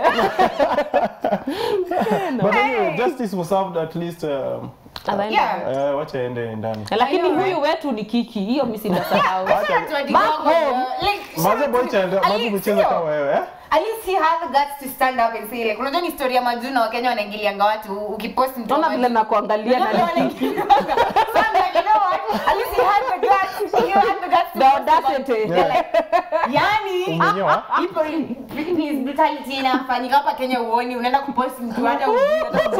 Speaker 3: But anyway, justice was served at least um,
Speaker 2: Nadhani-
Speaker 1: Yeah.
Speaker 3: uh, wacha ende ndani.
Speaker 2: lakini
Speaker 1: I know,
Speaker 2: huyu wetu ni kiki hiyo mi sindasahau
Speaker 1: Shout out to Adi
Speaker 2: Back
Speaker 1: Gogo,
Speaker 2: home,
Speaker 1: bro. Like, shout
Speaker 3: Maze
Speaker 1: out
Speaker 3: boy
Speaker 1: to-
Speaker 3: child,
Speaker 1: at
Speaker 3: maze
Speaker 1: least,
Speaker 3: kucheza
Speaker 1: sio?
Speaker 3: kama wewe, eh?
Speaker 1: At least he had the guts to stand up and say like unajua ni story ya majuna wa Kenya wanaingilianga watu ukipost mtu
Speaker 2: naona
Speaker 1: wa
Speaker 2: vile
Speaker 1: Maju-
Speaker 2: nakuangalia
Speaker 1: Unajua
Speaker 2: na
Speaker 1: vile wanaingilianga. So I'm like, you know what? At least he had the guts. He had the guts to
Speaker 2: The
Speaker 1: post about-
Speaker 2: audacity.
Speaker 1: Yeah, like, yani
Speaker 3: Umenyoa?
Speaker 1: ipo police brutality inafanyika hapa Kenya uoni unaenda kupost mtu hata ujui hata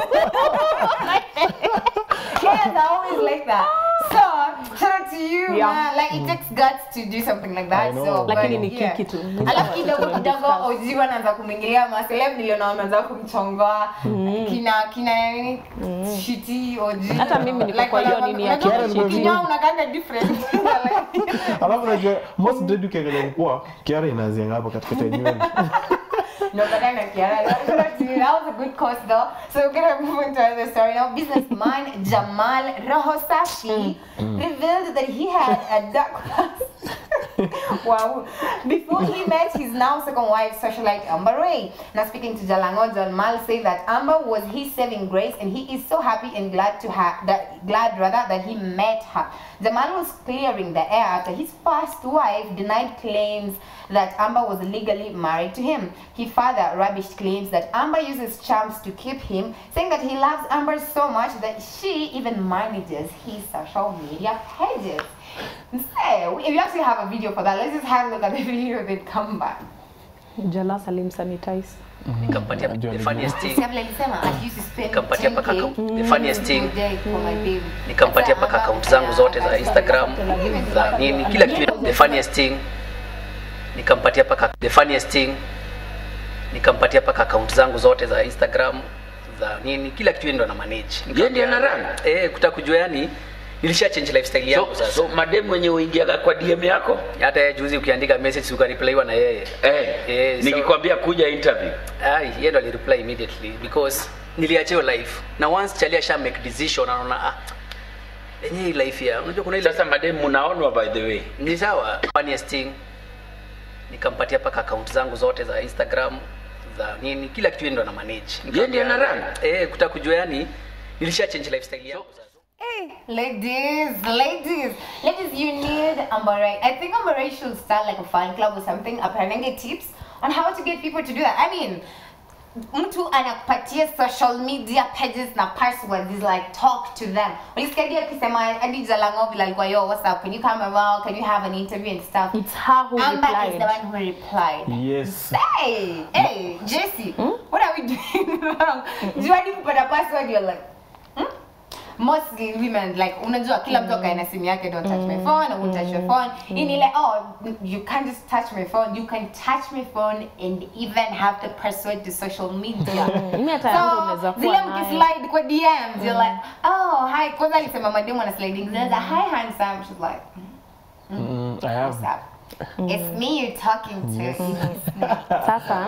Speaker 1: Kenyans are always like that. So, shout out to you,
Speaker 2: Yeah.
Speaker 1: man. Like, it takes guts to do something like that.
Speaker 3: I know.
Speaker 1: So,
Speaker 2: Lakini
Speaker 1: but,
Speaker 2: ni
Speaker 1: yeah.
Speaker 2: kiki tu.
Speaker 1: Alafu kidogo kidogo OG wanaanza kumwingilia maseleb niliona wameanza kumchongoa kina kina nini shiti OG.
Speaker 2: Hata mimi niko kwa hiyo nini ya
Speaker 1: Unajua
Speaker 3: Kiara
Speaker 1: ukinyoa unakanga different.
Speaker 3: Alafu unajua most dead ukiangalia mkua, Kiara inaanzia hapa katikati ya nywele.
Speaker 1: No, but then like, yeah, that, that was a good course though. So we're gonna move into another story now. Businessman Jamal Rohosafi revealed that he had a dark past. wow. Before he met his now second wife, socialite Amber Ray. Now speaking to Jalango, Jamal said that Amber was his saving grace and he is so happy and glad to have that glad rather that he met her. Jamal was clearing the air after his first wife denied claims that Amber was legally married to him. He further rubbished claims that Amber uses charms to keep him, saying that he loves Amber so much that she even manages his social media pages. So, if you actually have a video for that, let's just have a look at the video then come back.
Speaker 2: jala salim sanitize
Speaker 6: nikampatia
Speaker 3: Najua
Speaker 6: the
Speaker 3: ni
Speaker 6: funniest thing
Speaker 1: Kabla alisema, I used to spend
Speaker 6: Nikampatia paka
Speaker 1: 10K
Speaker 6: account- the funniest thing
Speaker 1: every day for my baby.
Speaker 6: nikampatia
Speaker 1: Sasa
Speaker 6: paka
Speaker 1: Amber
Speaker 6: akaunti zangu zote za
Speaker 1: aka-
Speaker 6: instagram za nini kila kitu the funniest thing nikampatia paka the funniest thing nikampatia paka akaunti zangu zote za instagram za nini kila kitu yeye ndo ana manage
Speaker 4: Yeye ndiye ana run?
Speaker 6: eh kutaka kujua yani nilisha change lifestyle yangu
Speaker 4: So,
Speaker 6: sasa
Speaker 4: so mademu wenye uingiaga kwa DM yako
Speaker 6: hata yeye juzi ukiandika message ukareplyiwa na yeye
Speaker 4: eh,
Speaker 6: Eh, so-
Speaker 4: nikikwambia kuja interview
Speaker 6: Ai, yeye ndo alireply immediately because niliachia hiyo life na once chalia sha make decision anaona ah yenye hii life ya unajua kuna ile
Speaker 4: sasa mademu mnaonwa by the way
Speaker 6: ni sawa funniest thing nikampatia paka account zangu zote za instagram za nini kila kitu yeye ndo ana manage
Speaker 4: Yeye ndiye ana run?
Speaker 6: eh kutaka kujua yani nilisha change lifestyle yangu sasa
Speaker 1: Ladies, ladies, ladies, you need Ambarai. I think Ambarai should start like a fan club or something, apparently tips on how to get people to do that. I mean, mtu anakupatia social media pages na passwords is like talk to them. Ulisikia akisema hadi Jalango vile alikuwa yo, what's up? Can you come around? Can you have an interview and stuff?
Speaker 2: it's her who
Speaker 1: Amber is the
Speaker 2: replied
Speaker 1: one who replied.
Speaker 3: Yes.
Speaker 1: Hey, hey, Jesse, what are we doing wrong? Do you want to put a password? You're like, hmm? mostly women like unajua kila mtu akae na simu yake don't touch my phone I won't touch your phone hii ni ile oh you can't just touch my phone you can touch my phone and even have the password to social media
Speaker 2: Mimi hata yangu unaweza
Speaker 1: so
Speaker 2: kuwa
Speaker 1: zile
Speaker 2: nayo.
Speaker 1: mkislide kwa DMs you're like oh hi kwanza alisema mademu ana sliding zinaanza hi handsome she's like
Speaker 3: Mm, I have.
Speaker 1: what's up it's me you're talking to
Speaker 2: Sasa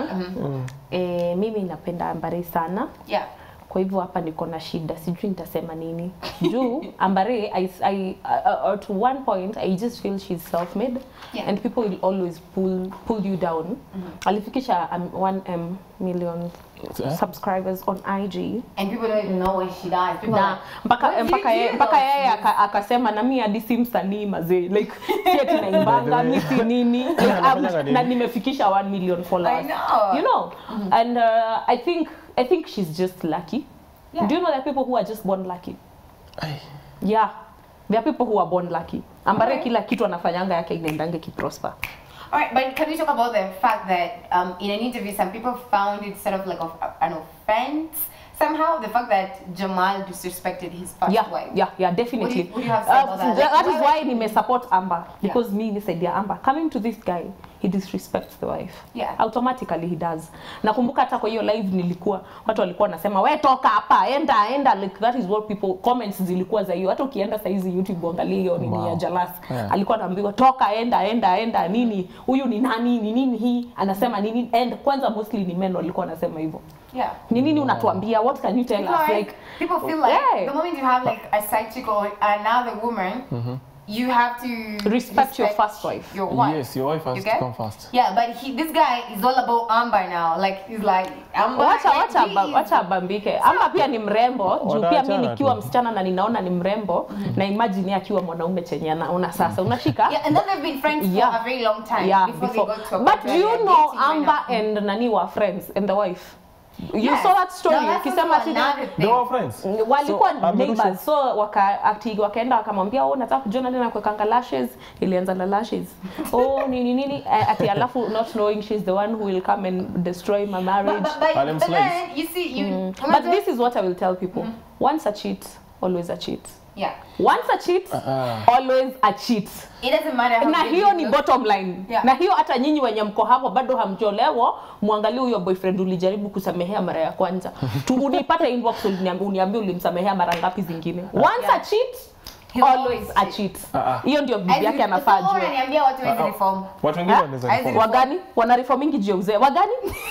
Speaker 2: eh, mimi napenda Ambare sana
Speaker 1: yeah
Speaker 2: kwa hivyo hapa niko na shida sijui nitasema nini juu ambare I, I, uh, uh, to one point i just feel she's self made
Speaker 1: Yeah.
Speaker 2: and people will always pull, pull you down alifikisha um, 1 um, million
Speaker 3: Eh?
Speaker 2: subscribers on ig
Speaker 1: and people don't even know what she does people are
Speaker 2: na
Speaker 1: like,
Speaker 2: mpaka
Speaker 1: "What do
Speaker 2: mpaka
Speaker 1: you
Speaker 2: ye-
Speaker 1: do?"
Speaker 2: mpaka yeye aka- akasema na mi hadi si msanii mazee like si ati naimbanga mi si nini like,
Speaker 3: Anafanyanga
Speaker 2: um,
Speaker 3: nini?
Speaker 2: na nimefikisha 1 million followers
Speaker 1: I know.
Speaker 2: you know and uh, i think i think she's just lucky
Speaker 1: Yeah.
Speaker 2: do you know there are people who are just born lucky
Speaker 3: Ai.
Speaker 2: yeah there are people who are born lucky ambare
Speaker 1: Okay.
Speaker 2: kila kitu anafanyanga yake inaendange kiprosper
Speaker 1: All right, but can we talk about the fact that um, in an interview, some people found it sort of like of, an offense somehow, the fact that Jamal disrespected his first
Speaker 2: yeah,
Speaker 1: wife.
Speaker 2: yeah, yeah, definitely.
Speaker 1: What do you- what do you have to say about that? Like,
Speaker 2: that is
Speaker 1: why-
Speaker 2: why nime support Amber because me nisaidia Amber coming to this guy he disrespects the wife
Speaker 1: Yeah.
Speaker 2: automatically he does nakumbuka hata kwa hiyo live nilikuwa watu walikuwa wanasema we toka hapa enda enda like that is what people comments zilikuwa za hiyo hata ukienda saizi youtube uangalie hiyo nini
Speaker 3: Wow.
Speaker 2: ya Jalas
Speaker 3: Yeah.
Speaker 2: alikuwa anaambiwa toka enda enda enda nini huyu ni nani ni nini hii anasema nini and kwanza mostly ni men walikuwa wanasema hivyo
Speaker 1: Yeah.
Speaker 2: ni nini unatuambia what can you tell us
Speaker 1: Because
Speaker 2: like
Speaker 1: people feel like
Speaker 2: Yeah.
Speaker 1: the moment you have like a side chick or another woman, you have to
Speaker 2: Respect your first wife.
Speaker 1: Your wife.
Speaker 3: Yes, your wife has
Speaker 1: You
Speaker 3: to
Speaker 1: get?
Speaker 3: come first.
Speaker 1: Yeah, but he, this guy is all about Amber now. Like he's like Amber.
Speaker 2: wacha
Speaker 1: like,
Speaker 2: wacha
Speaker 1: he
Speaker 2: aba-
Speaker 1: is-
Speaker 2: wacha abambike ama pia ni mrembo juu pia mi
Speaker 3: Wataachana
Speaker 2: nikiwa
Speaker 3: tu.
Speaker 2: msichana na ninaona ni mrembo na imagine yeye akiwa mwanaume chenye anaona sasa unashika
Speaker 1: Yeah, and then they've been friends
Speaker 2: Yeah.
Speaker 1: for a very long time
Speaker 2: yeah
Speaker 1: before,
Speaker 2: before
Speaker 1: they got to a
Speaker 2: but
Speaker 1: point
Speaker 2: do
Speaker 1: where
Speaker 2: you
Speaker 1: they're
Speaker 2: know
Speaker 1: dating right
Speaker 2: Amber
Speaker 1: now.
Speaker 2: and nani were friends and the wife you
Speaker 1: Yes.
Speaker 2: saw that story
Speaker 1: No, that's
Speaker 2: ukisema
Speaker 1: also
Speaker 2: ati
Speaker 1: another
Speaker 3: They
Speaker 1: thing.
Speaker 3: were friends.
Speaker 2: walikuwa
Speaker 3: So, amerusha-
Speaker 2: neighbors so waka ati wakaenda wakamwambia oh nataka kujiona tena kuwekanga lashes ilianza na lashes oh nini nini eh, ati alafu not knowing she's the one who will come and destroy my marriage
Speaker 1: But, but, but,
Speaker 3: Harlem
Speaker 1: but
Speaker 3: slaves.
Speaker 1: then you see, you.
Speaker 2: But this is what I will tell people. Once a cheat, always a cheat.
Speaker 1: yeah,
Speaker 2: Once a cheat, always a cheat.
Speaker 1: it doesn't matter how
Speaker 2: Na
Speaker 1: big
Speaker 2: hiyo
Speaker 1: you
Speaker 2: ni
Speaker 1: look.
Speaker 2: bottom line.
Speaker 1: Yeah.
Speaker 2: Na hiyo hata nyinyi wenye mko hapo bado hamjolewa, muangalie huyo boyfriend ulijaribu kusamehea mara ya kwanza. Tu unipate inbox uniambie uniambie ulimsamehea mara ngapi zingine. Once
Speaker 1: Yeah.
Speaker 2: a cheat,
Speaker 1: He'll
Speaker 2: always
Speaker 1: always
Speaker 2: a
Speaker 1: cheat.
Speaker 2: cheat.
Speaker 3: Ah, ah.
Speaker 2: Hiyo ndio
Speaker 1: As
Speaker 2: bibi
Speaker 1: in-
Speaker 2: yake anafaa
Speaker 1: so
Speaker 2: ajue.
Speaker 1: unaniambia watu hawezi reform.
Speaker 3: Watu wengine
Speaker 2: Ha?
Speaker 3: wanaweza
Speaker 1: As in-
Speaker 3: reform.
Speaker 2: wagani wana reformingi juu ya uzee wagani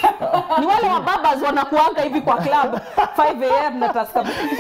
Speaker 2: ni wale wa babas wanakuanga hivi kwa club 5 am na taska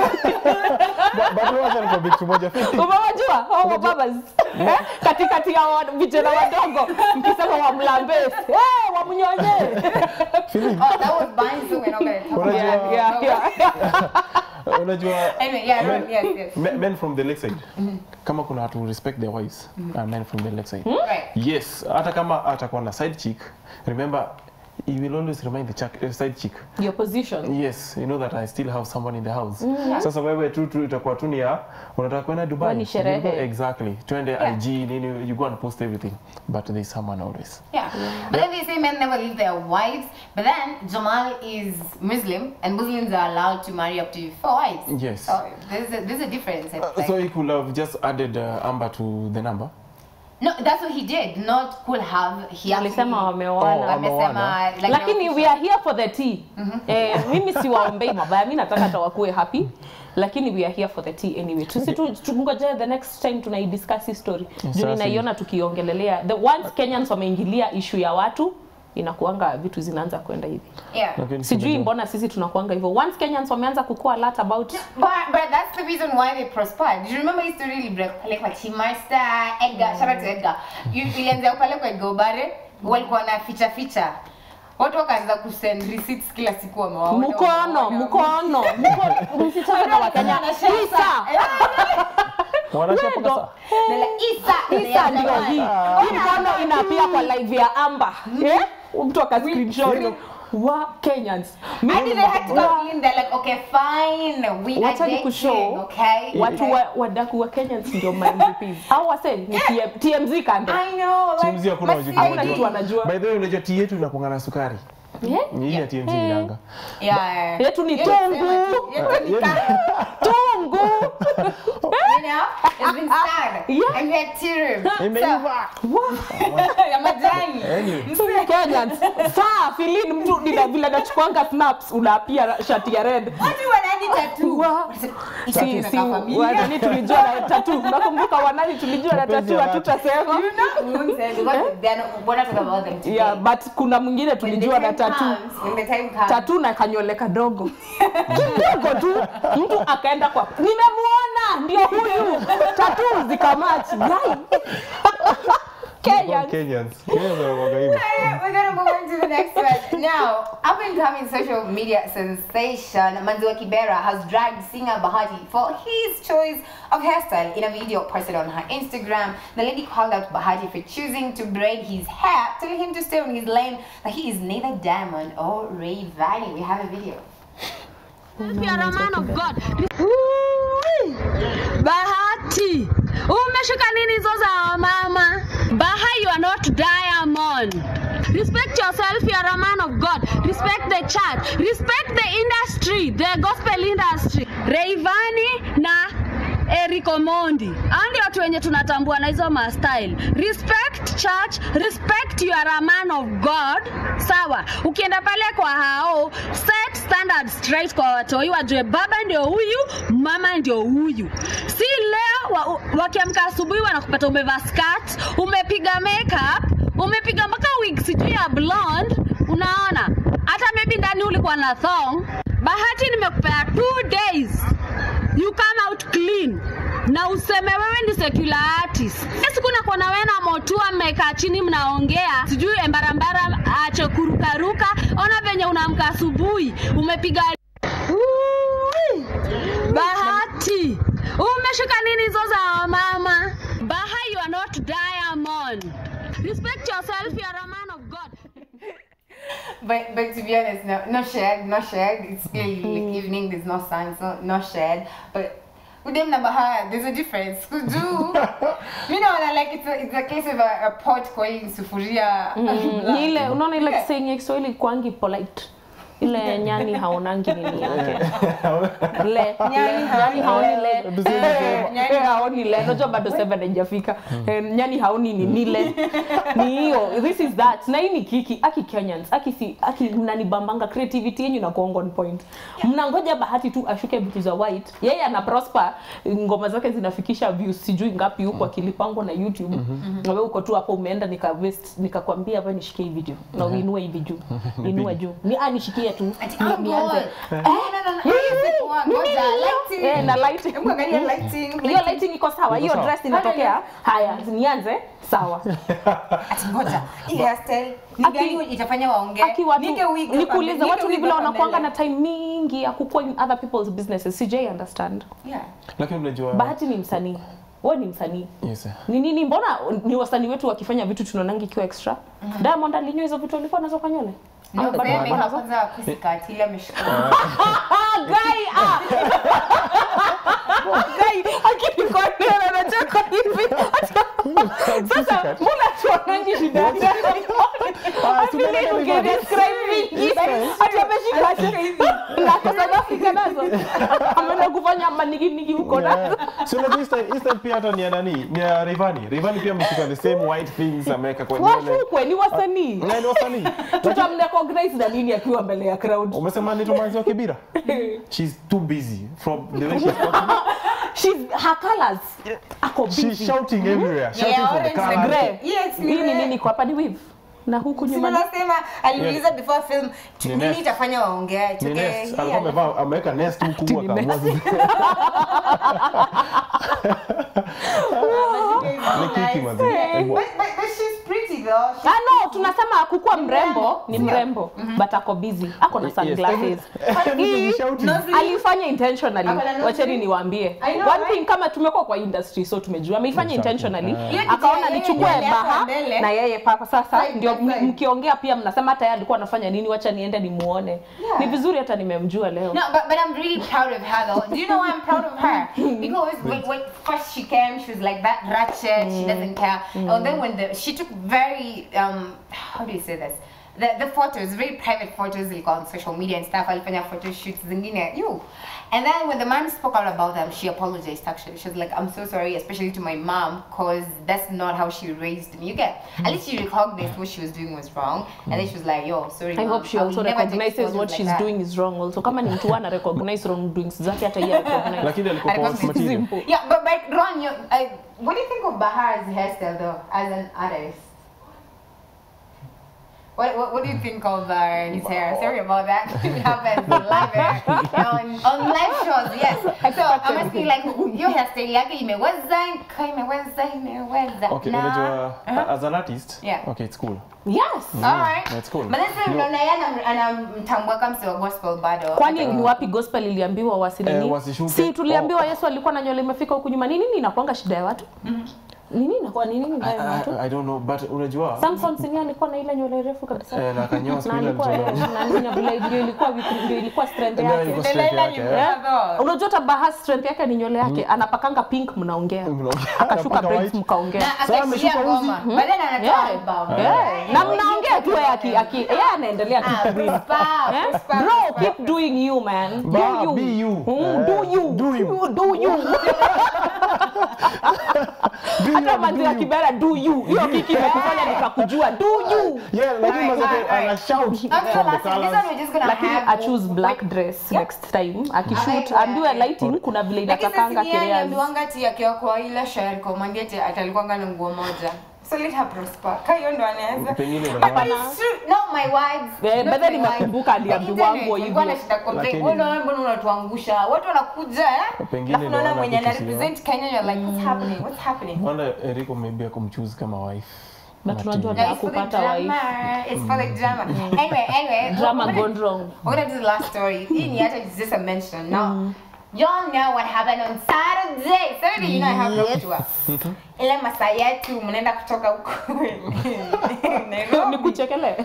Speaker 3: But- but wacha nikwambie kitu moja.
Speaker 2: umewajua hao wa babas Eh? katikati ya wa- vijana wadogo mkisema wamlambe hey, wamnyonye
Speaker 1: Oh, that was Barney, so we're not gonna talk about
Speaker 3: Unajua-
Speaker 1: it.
Speaker 2: yeah, yeah, yeah.
Speaker 3: Unajua
Speaker 1: Anyway, yeah,
Speaker 3: Men-
Speaker 1: yes, yes.
Speaker 3: men men from the lakeside kama kuna watu respect their wives are men from the lakeside
Speaker 1: Right.
Speaker 3: yes hata kama atakuwa na side chick remember you will always remind the chick, uh, side chick
Speaker 2: your position
Speaker 3: yes you know that i still have someone in the house sasa wewe tu tu itakuwa tu ni ya unataka kwenda dubai
Speaker 2: Wewe ni sherehe.
Speaker 3: You go- exactly twende
Speaker 1: Yeah.
Speaker 3: ig nini you go and post everything but there's someone always
Speaker 1: Yeah. But then they say men never leave their wives. But then Jamal is Muslim, and Muslims are allowed to marry up to four wives.
Speaker 3: Yes.
Speaker 1: So there's a, there's a difference. It's like-
Speaker 3: so he could have just added uh, amber to the number
Speaker 1: no, that's what he did. Not could have. He
Speaker 2: walisema
Speaker 1: actually-
Speaker 2: wameoana
Speaker 3: Oh,
Speaker 1: amesema like
Speaker 2: lakini
Speaker 1: the
Speaker 2: we are here for the tea eh, mimi siwaombei mabaya mi nataka hata wakuwe happy lakini we are here for the tea anyway tusi tu- tungoje the next time tunaidiscuss hii story juu
Speaker 3: Sasa.
Speaker 2: ninaiona tukiongelelea the once kenyans wameingilia issue ya watu inakuanga vitu zinaanza kwenda hivi
Speaker 1: Yeah.
Speaker 3: Lakini
Speaker 2: sijui
Speaker 3: tunajua-
Speaker 2: mbona sisi tunakuanga hivyo once kenyans wameanza kukua alert about
Speaker 1: But, but that's the reason why they prospered. Do you remember his story Libra? Like what Chimasta, Edgar, shout out to Edgar. You ilianzia pale kwa Edgar Obare, walikuwa na ficha ficha. Watu wakaanza kusend receipts kila siku wamewaona.
Speaker 2: mkono
Speaker 1: wamewaona.
Speaker 2: mkono mkono msichana na wakenya isa
Speaker 3: wanachapa
Speaker 2: Wendo.
Speaker 3: kasa
Speaker 1: They're like, Isa,
Speaker 2: isa ndio hii hii mkono inapia kwa live ya amba eh mtu aka screenshot wa kenyans
Speaker 1: And then they had to
Speaker 2: Wa-
Speaker 1: go in. They're like, okay, fine, we are
Speaker 2: Wacha
Speaker 1: dating,
Speaker 2: nikushow.
Speaker 1: okay?
Speaker 2: watu
Speaker 1: Okay.
Speaker 2: wa, wadaku wa Kenyans ndio my MVPs. Au wase ni TM, TMZ kando.
Speaker 1: I know, like,
Speaker 3: Chumzi hakuna
Speaker 1: my
Speaker 3: wajui
Speaker 2: Hakuna
Speaker 1: CD.
Speaker 2: kitu wanajua.
Speaker 3: by the way unajua tea yetu inakuanga na sukari Ni hii ya TMZ inanga.
Speaker 1: Yeah.
Speaker 2: yetu ni
Speaker 1: Yes,
Speaker 2: tungu
Speaker 1: Yetu ni kama-
Speaker 2: tungu
Speaker 1: You know, it's been sad.
Speaker 2: Yeah.
Speaker 1: And we had tea room.
Speaker 3: Imeiva.
Speaker 1: Ya majani.
Speaker 3: Anyway.
Speaker 2: Kenyans saa filin mtu nina vile nachukuanga snaps unapia shati ya red
Speaker 1: Watu wanani tattoo.
Speaker 2: Wa-
Speaker 1: Hii
Speaker 2: si
Speaker 1: tattoo
Speaker 2: si
Speaker 1: inakaa familia.
Speaker 2: wanani tulijua na tatu nakumbuka wanani tulijua na
Speaker 3: Mapenzi
Speaker 2: tatu
Speaker 3: ya watu.
Speaker 2: hatutasema
Speaker 1: You know, we won't say because they're not, we're not talking about them today.
Speaker 2: yeah but kuna mwingine
Speaker 1: When the
Speaker 2: tulijua na
Speaker 1: time
Speaker 2: tatu
Speaker 1: comes, when the time comes,
Speaker 2: tatu na kanyole kadogo kidogo tu mtu akaenda kwa nimemuona ndio huyu tatu zikamachi yai Kenyans.
Speaker 3: Kenyans. Kenyans wanakuwaga hivyo.
Speaker 1: We're gonna move on to the next one. Now, up and coming social media sensation Manziwa Kibera has dragged singer Bahati for his choice of hairstyle in a video posted on her Instagram. The lady called out Bahati for choosing to braid his hair, telling him to stay on his lane, that he is neither Diamond or Ray Valley. We have a video.
Speaker 7: You are a man of God. Bahati, umeshika nini hizo za mama? Baha, you are not diamond. Respect yourself, you are a man of God. Respect the church. Respect the industry, the gospel industry. Rayvanny na Eric Omondi. Hao ndio watu wenye tunatambua na hizo ma style. Respect church, respect you are a man of God. Sawa. Ukienda pale kwa hao, set standard straight kwa watoi wajue baba ndio huyu, mama ndio huyu. Si leo wa, wakiamka asubuhi wanakupata umevaa skirt, umepiga makeup, umepiga mpaka wig sijui ya blonde, unaona? Hata maybe ndani ulikuwa na thong. Bahati nimekupea two days you come out clean na useme wewe ni secular artist. Hiyo Siku nakuwa na wewe na Motua mmekaa chini mnaongea, sijui embarambara ache kurukaruka. Ona venye unaamka asubuhi umepiga Ui! Bahati, umeshika nini hizo za mama? Baha, you are not diamond. Respect yourself, you are a man of God.
Speaker 1: But but to be honest, no no shade, no shade. It's clearly like evening. There's no sun, so no shade. But with them number high, there's a difference. Could do. you know, like it's a, it's a case of a, a pot calling sufuria.
Speaker 2: ni ile unaona ile
Speaker 1: Yeah.
Speaker 2: kisenge ya Kiswahili kwangi polite ile nyani haonangi nini yake le
Speaker 1: Nyani
Speaker 2: le- nyani haoni le
Speaker 3: Tuseme
Speaker 2: Eh,
Speaker 1: nyani-
Speaker 2: eh, haoni le unajua bado seven haijafika Eh, nyani haoni ni nile ni hiyo this is that na hii ni kiki aki Kenyans aki si aki mnanibambanga creativity yenu na kuonga on point mnangoja bahati tu ashuke vitu za white yeye ana prosper ngoma zake zinafikisha views sijui ngapi huko akilipangwa na YouTube na wewe uko tu hapo umeenda nika waste nikakwambia hapa nishikie hii video na uinue hivi juu inua juu ni ah nishikie tu
Speaker 1: Ati,
Speaker 2: Ni-
Speaker 1: oh,
Speaker 2: nianze
Speaker 1: God. No, no, no, no. Is it one? Ngoja, lighting.
Speaker 2: Eh, na lighting.
Speaker 1: Hebu angalia lighting.
Speaker 2: hiyo lighting iko sawa hiyo
Speaker 3: sawa.
Speaker 2: dress inatokea haya nianze sawa
Speaker 1: Ati ngoja. Hii hairstyle ni
Speaker 2: Aki-
Speaker 1: gani itafanya waongee?
Speaker 2: aki watu
Speaker 1: Nige wig hapa
Speaker 2: nikuulize
Speaker 1: mbele,
Speaker 2: watu
Speaker 1: nige
Speaker 2: ni
Speaker 1: wig
Speaker 2: vile
Speaker 1: hapa
Speaker 2: wanakuanga na
Speaker 1: mbele.
Speaker 2: time mingi ya kukua in other people's businesses sij understand
Speaker 1: Yeah.
Speaker 3: Lakini mnajua
Speaker 2: bahati ni msanii wewe ni msanii
Speaker 3: Yes.
Speaker 2: ni nini mbona ni wasanii wetu wakifanya vitu tunaonanga ikiwa extra diamond alinywa hizo vitu alikuwa nazo kwa nywele
Speaker 1: Ndio
Speaker 2: Ama bado
Speaker 1: kusema
Speaker 2: alikuwa nazo?
Speaker 1: kwanza kusikati ile ameshika.
Speaker 2: Ah, guy, ah. Guy, akinikonea anacheka hivi. Sasa mbona tuonangi shida yake?
Speaker 3: Ah, si
Speaker 2: Vile
Speaker 3: unaona ni
Speaker 2: ungedescribe vingi. Ati ameshika ashika hivi. Na kwa South Africa nazo. Ameenda kufanya maniginigi huko nazo.
Speaker 3: Yeah. So unajua hii style- hii style pia hata ni ya nani? Ni ya Rayvanny. Rayvanny pia ameshika the same white things ameweka kwa nywele.
Speaker 2: Washukwe ni wasanii.
Speaker 3: Na ni wasanii.
Speaker 2: Tutamrecognize na nini akiwa mbele ya crowd.
Speaker 3: Umesema ni Tomanzi wa Kibira? She's too busy from the way she's talking.
Speaker 2: She's her colors. Ako
Speaker 3: She's
Speaker 2: busy.
Speaker 3: shouting everywhere. Shouting
Speaker 1: Yeah,
Speaker 3: from the
Speaker 1: orange
Speaker 3: car.
Speaker 1: na
Speaker 2: Grey.
Speaker 1: Yes, ni
Speaker 2: Hii ni
Speaker 1: grey.
Speaker 2: nini kwa hapa ni weave? Na huku
Speaker 1: Si
Speaker 2: nyuma ni-
Speaker 1: unasema aliuliza before film
Speaker 3: Ni
Speaker 1: nini
Speaker 3: nest.
Speaker 1: itafanya waongee
Speaker 3: Ni
Speaker 1: Tuke-
Speaker 3: nest.
Speaker 1: hii
Speaker 3: Alikuwa amevaa ameweka nest huku
Speaker 2: Ati ni
Speaker 3: akaamua
Speaker 2: nest.
Speaker 3: ni kiki mazi.
Speaker 1: But, but, but she's pretty though. She's
Speaker 2: Ah, no, tunasema kukuwa mrembo ni
Speaker 1: Sio?
Speaker 2: mrembo but ako busy ako na
Speaker 3: Yes.
Speaker 2: sunglasses Hii
Speaker 3: Shouting.
Speaker 2: alifanya intentionally
Speaker 1: Ako na nose
Speaker 2: wacheni
Speaker 1: ring?
Speaker 2: niwaambie
Speaker 1: I know,
Speaker 2: one
Speaker 1: right?
Speaker 2: thing kama tumekuwa kwa industry so tumejua ameifanya intentionally
Speaker 1: Hiyo kitu
Speaker 2: akaona
Speaker 1: ya yeye
Speaker 2: nichukue
Speaker 1: mbele yako
Speaker 2: baha
Speaker 1: mbele.
Speaker 2: na yeye papa sasa
Speaker 1: Side
Speaker 2: ndio
Speaker 1: by side.
Speaker 2: mkiongea pia mnasema hata yeye alikuwa anafanya nini wacha niende nimuone ni vizuri hata nimemjua leo
Speaker 1: No, but, but I'm really proud of her though. Do you know why I'm proud of her? Because when, when first she came, she was like that ratchet, she doesn't care. And then when the she took very um how do you say this? the, the photos, very private photos ilikuwa on social media and stuff. Alifanya photo shoots zingine. You. And then when the man spoke out about them, she apologized actually. She was like, I'm so sorry, especially to my mom, because that's not how she raised me. You get? At least she recognized what she was doing was wrong. And then she was like, yo, sorry.
Speaker 2: I
Speaker 1: mom,
Speaker 2: hope she
Speaker 1: will
Speaker 2: also
Speaker 1: never take
Speaker 2: recognizes
Speaker 1: photos
Speaker 2: what
Speaker 1: like
Speaker 2: she's
Speaker 1: that."
Speaker 2: doing is wrong also. Kama ni mtu ana recognize wrongdoings zake hata yeye recognize.
Speaker 3: lakini alikuwa
Speaker 1: Alikuwa
Speaker 3: kwa material
Speaker 2: Simple.
Speaker 1: Yeah, but but Ron, you, I, what do you think of Bahar's hairstyle though, as an artist? What, what, what do you think of uh, his hair? Sorry about that. It happens live eh? on, on live shows, yes. So I'm asking like, your hairstyle yake imeweza, ka imeweza, imeweza.
Speaker 3: okay
Speaker 1: na-
Speaker 3: unajua as an artist
Speaker 1: Yeah.
Speaker 3: okay it's cool
Speaker 2: Yes.
Speaker 1: Alright.
Speaker 3: that's cool.
Speaker 1: But then sasa
Speaker 3: No.
Speaker 1: unaona yeye anam- anamtambua kama msee wa gospel bado.
Speaker 2: Kwani ni wapi gospel iliambiwa wasinini?
Speaker 3: Eh, wasishuke.
Speaker 2: si tuliambiwa
Speaker 3: Oh.
Speaker 2: Yesu alikuwa na nywele imefika huku nyuma. Ni nini inakuanga shida ya watu? Nini inakuwa ni nini mbaya ya watu?
Speaker 3: I, I don't know but unajua
Speaker 2: Samson Sinia alikuwa na ile nywele refu kabisa.
Speaker 3: eh, na kanyoa siku
Speaker 2: na
Speaker 3: ile
Speaker 2: alikuwa
Speaker 3: alizaliwa.
Speaker 2: na nini vile ndio ilikuwa weak- ndio ilikuwa strength
Speaker 3: Ndio
Speaker 2: yake.
Speaker 3: ilikuwa
Speaker 1: Ndio
Speaker 3: strength
Speaker 1: ile
Speaker 3: yake,
Speaker 1: ni
Speaker 3: eh.
Speaker 1: brother.
Speaker 2: Unajua hata Baha strength yake ni nywele yake, anapakanga pink mnaongea.
Speaker 3: Mnaongea,
Speaker 2: Akashuka
Speaker 3: anapaka
Speaker 2: braids
Speaker 3: white.
Speaker 2: mkaongea.
Speaker 1: Na
Speaker 3: Sasa
Speaker 1: akashikia
Speaker 3: ameshuka uzi.
Speaker 1: ngoma. But then anatoa
Speaker 2: Yeah.
Speaker 1: album.
Speaker 2: Yeah. Na mnaongea tu yeye aki aki yeye anaendelea tu
Speaker 1: Ah,
Speaker 2: kuwin.
Speaker 1: prosper,
Speaker 2: Eh?
Speaker 1: prosper,
Speaker 2: Bro,
Speaker 1: prosper.
Speaker 2: keep doing you man.
Speaker 3: Ba,
Speaker 2: Do you.
Speaker 3: be you.
Speaker 2: Mm,
Speaker 3: Eh,
Speaker 2: do you.
Speaker 3: do you.
Speaker 2: You do you. Hata manzi ya kibera do you. Hiyo kiki imekufanya nikakujua do you.
Speaker 3: yeah lakini
Speaker 1: Alright,
Speaker 3: mazake
Speaker 1: alright.
Speaker 3: ana shout
Speaker 1: After
Speaker 3: from the
Speaker 1: last, this
Speaker 3: colors
Speaker 1: one we're just gonna
Speaker 2: Lakini
Speaker 1: have
Speaker 2: a choose black dress next time. Akishoot
Speaker 1: Ah,
Speaker 2: ambiwe
Speaker 1: yeah.
Speaker 2: lighting kuna vile
Speaker 1: Lakini sasa
Speaker 2: inatakanga
Speaker 1: si yeye
Speaker 2: kireas.
Speaker 1: aliambiwanga ati akiwa kwa ile share komandi ati atalikuwanga na nguo moja. So let her prosper. Ka hiyo ndo anaweza.
Speaker 3: Pengine
Speaker 1: But
Speaker 3: unajua-
Speaker 1: it's true. Not my words.
Speaker 2: Eh,
Speaker 1: Not
Speaker 2: but then
Speaker 1: my
Speaker 2: nimekumbuka
Speaker 1: words.
Speaker 2: aliambiwa
Speaker 1: The internet,
Speaker 2: nguo
Speaker 1: walikuwa
Speaker 2: hivyo.
Speaker 1: wanashinda complain,
Speaker 3: Lakini-
Speaker 1: "Wewe ndio mbona unatuangusha? Watu wanakuja eh?
Speaker 3: Pengine
Speaker 1: Alafu
Speaker 3: ndio
Speaker 1: unaona
Speaker 3: wana
Speaker 1: mwenye ana
Speaker 3: vitu sio.
Speaker 1: represent Kenya you're like what's happening? What's happening?
Speaker 3: wanda Eriko maybe akumchoose kama wife
Speaker 2: But tunajua
Speaker 3: Material.
Speaker 1: Yeah, it's for the
Speaker 2: Hakupata
Speaker 1: drama.
Speaker 2: wife.
Speaker 1: It's for the drama. Anyway, anyway.
Speaker 2: Drama
Speaker 1: we're gonna-
Speaker 2: gone wrong.
Speaker 1: We're gonna do the last story. Hii ni hata just a mention. Now, y'all know what happened on Saturday. Saturday, you know I have road tour. Ile masaa yetu mnaenda kutoka huko
Speaker 2: Ni
Speaker 1: Nairobi.
Speaker 2: kuchekele.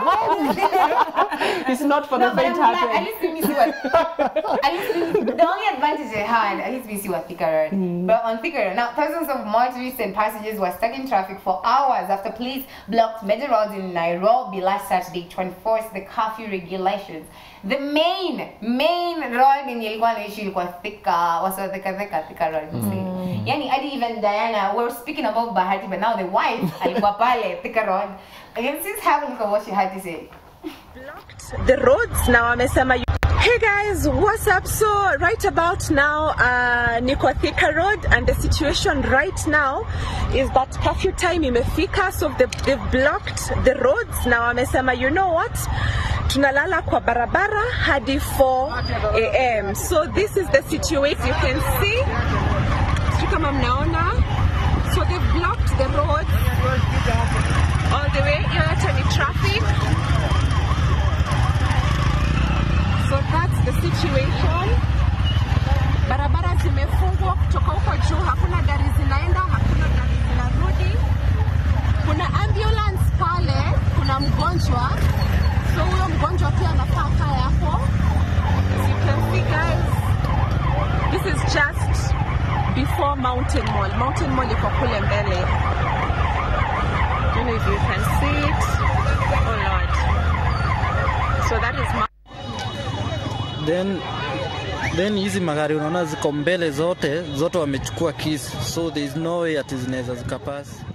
Speaker 2: It's not for the
Speaker 1: No, but
Speaker 2: faint
Speaker 1: I'm glad, at
Speaker 2: hearted.
Speaker 1: least let me see what. At least let me- the only advantage I had, at least we see what Thika Road. But on Thika Road, now thousands of motorists and passengers were stuck in traffic for hours after police blocked major roads in Nairobi last Saturday to enforce the curfew regulations. The main main road yenye ilikuwa naishi ilikuwa Thika, wasa Thika Thika Thika Road. see. Yani hadi even Diana, we were speaking about Bahati, but now the wife alikuwa pale Thika Road. Again, since have a look at what she had to say.
Speaker 8: the roads na wamesema you- Hey guys, what's up? So right about now, uh, niko Thika Road and the situation right now is that curfew time imefika so they've, they've blocked the roads na wamesema you know what? Tunalala kwa barabara hadi 4 a.m. So this is the situation you can see. Sijui kama mnaona. So they've blocked the roads all the way. Hiyo yote ni traffic. So that's the situation. Barabara zimefungwa kutoka huko juu, hakuna gari zinaenda, hakuna gari zinarudi. Kuna ambulance pale, kuna mgonjwa, so huyo mgonjwa pia anafaa kae hapo. As you can see guys, this is just before Mountain Mall. Mountain Mall iko kule mbele. I don't know if you can see it. Oh Lord. So that is my
Speaker 9: then then hizi magari unaona ziko mbele zote zote wamechukua keys so there is no way ati zinaweza zikapasi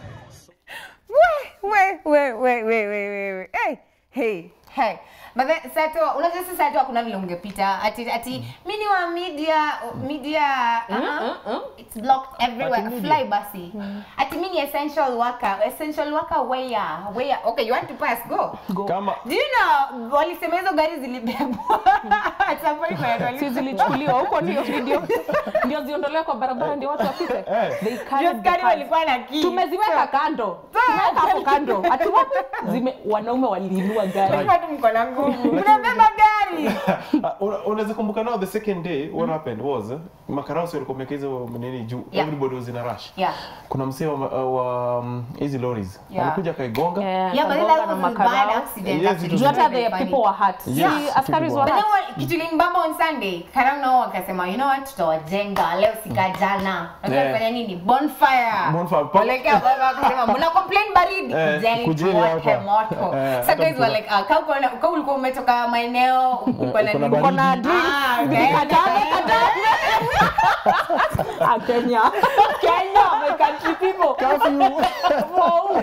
Speaker 1: Wait, wait, wait, wait, wait, wait, wait. Hey, hey, hey. But then Sato, unajua sasa Sato hakuna vile ungepita ati ati mimi ni wa media media uh-huh. it's blocked everywhere
Speaker 3: Ati media.
Speaker 1: fly basi ati mimi ni essential worker essential worker where where okay you want to pass go
Speaker 3: kama
Speaker 1: do you know walisema hizo gari zilibebwa at some point when wali-
Speaker 2: Si zilichukuliwa huko ndio ndio ndio ziondolewe kwa barabara ndio watu wapite.
Speaker 3: Eh.
Speaker 2: They
Speaker 1: Just
Speaker 2: carried the
Speaker 1: gari
Speaker 2: cars.
Speaker 1: walikuwa na key
Speaker 2: Tumeziweka kando. Tumeweka hapo kando. Ati wapi? Zime wanaume waliinua gari.
Speaker 1: Walikuwa tu mko na nguvu. Mnabeba gari.
Speaker 3: Ah, una- unaweza kumbuka nao the second day what happened was eh, makarausi walikuwa wameweka hizo nini juu
Speaker 1: Yeah.
Speaker 3: everybody was in a rush
Speaker 1: Yeah.
Speaker 3: kuna msee wa wa, um, hizi lorries
Speaker 1: Yeah.
Speaker 3: alikuja akaigonga
Speaker 2: Yeah,
Speaker 1: Yeah, but
Speaker 2: kagonga
Speaker 1: that
Speaker 2: na
Speaker 1: was a
Speaker 2: makarao.
Speaker 1: bad accident.
Speaker 3: Yes,
Speaker 1: actually.
Speaker 3: it
Speaker 2: Juu
Speaker 3: was
Speaker 2: hata
Speaker 1: Very
Speaker 2: the
Speaker 1: funny.
Speaker 2: people were hurt.
Speaker 3: Yes,
Speaker 2: Si askaris
Speaker 3: people
Speaker 2: were
Speaker 1: But
Speaker 3: were
Speaker 1: then
Speaker 2: hurt.
Speaker 1: what- kitu ilimbamba on Sunday, Karau nao wakasema, you know what, tutawajenga leo sika jana. Nataka
Speaker 3: Yeah.
Speaker 1: kufanya nini? Bonfire.
Speaker 3: Bonfire. Pa-
Speaker 1: Walekea baba wakasema, mna complain baridi,
Speaker 3: Eh,
Speaker 1: kujeni
Speaker 3: kujeni
Speaker 1: tuwake
Speaker 3: hapa.
Speaker 1: moto.
Speaker 3: Eh,
Speaker 1: So
Speaker 3: hata
Speaker 1: guys were
Speaker 3: mkuna-
Speaker 1: like, ah, kama uko na- kama ulikuwa umetoka maeneo uko na
Speaker 3: uko na
Speaker 1: nini?
Speaker 3: baridi.
Speaker 2: Uko na drink.
Speaker 1: Ah, okay.
Speaker 2: Ah, Kenya. Kenya, my country people. Wow.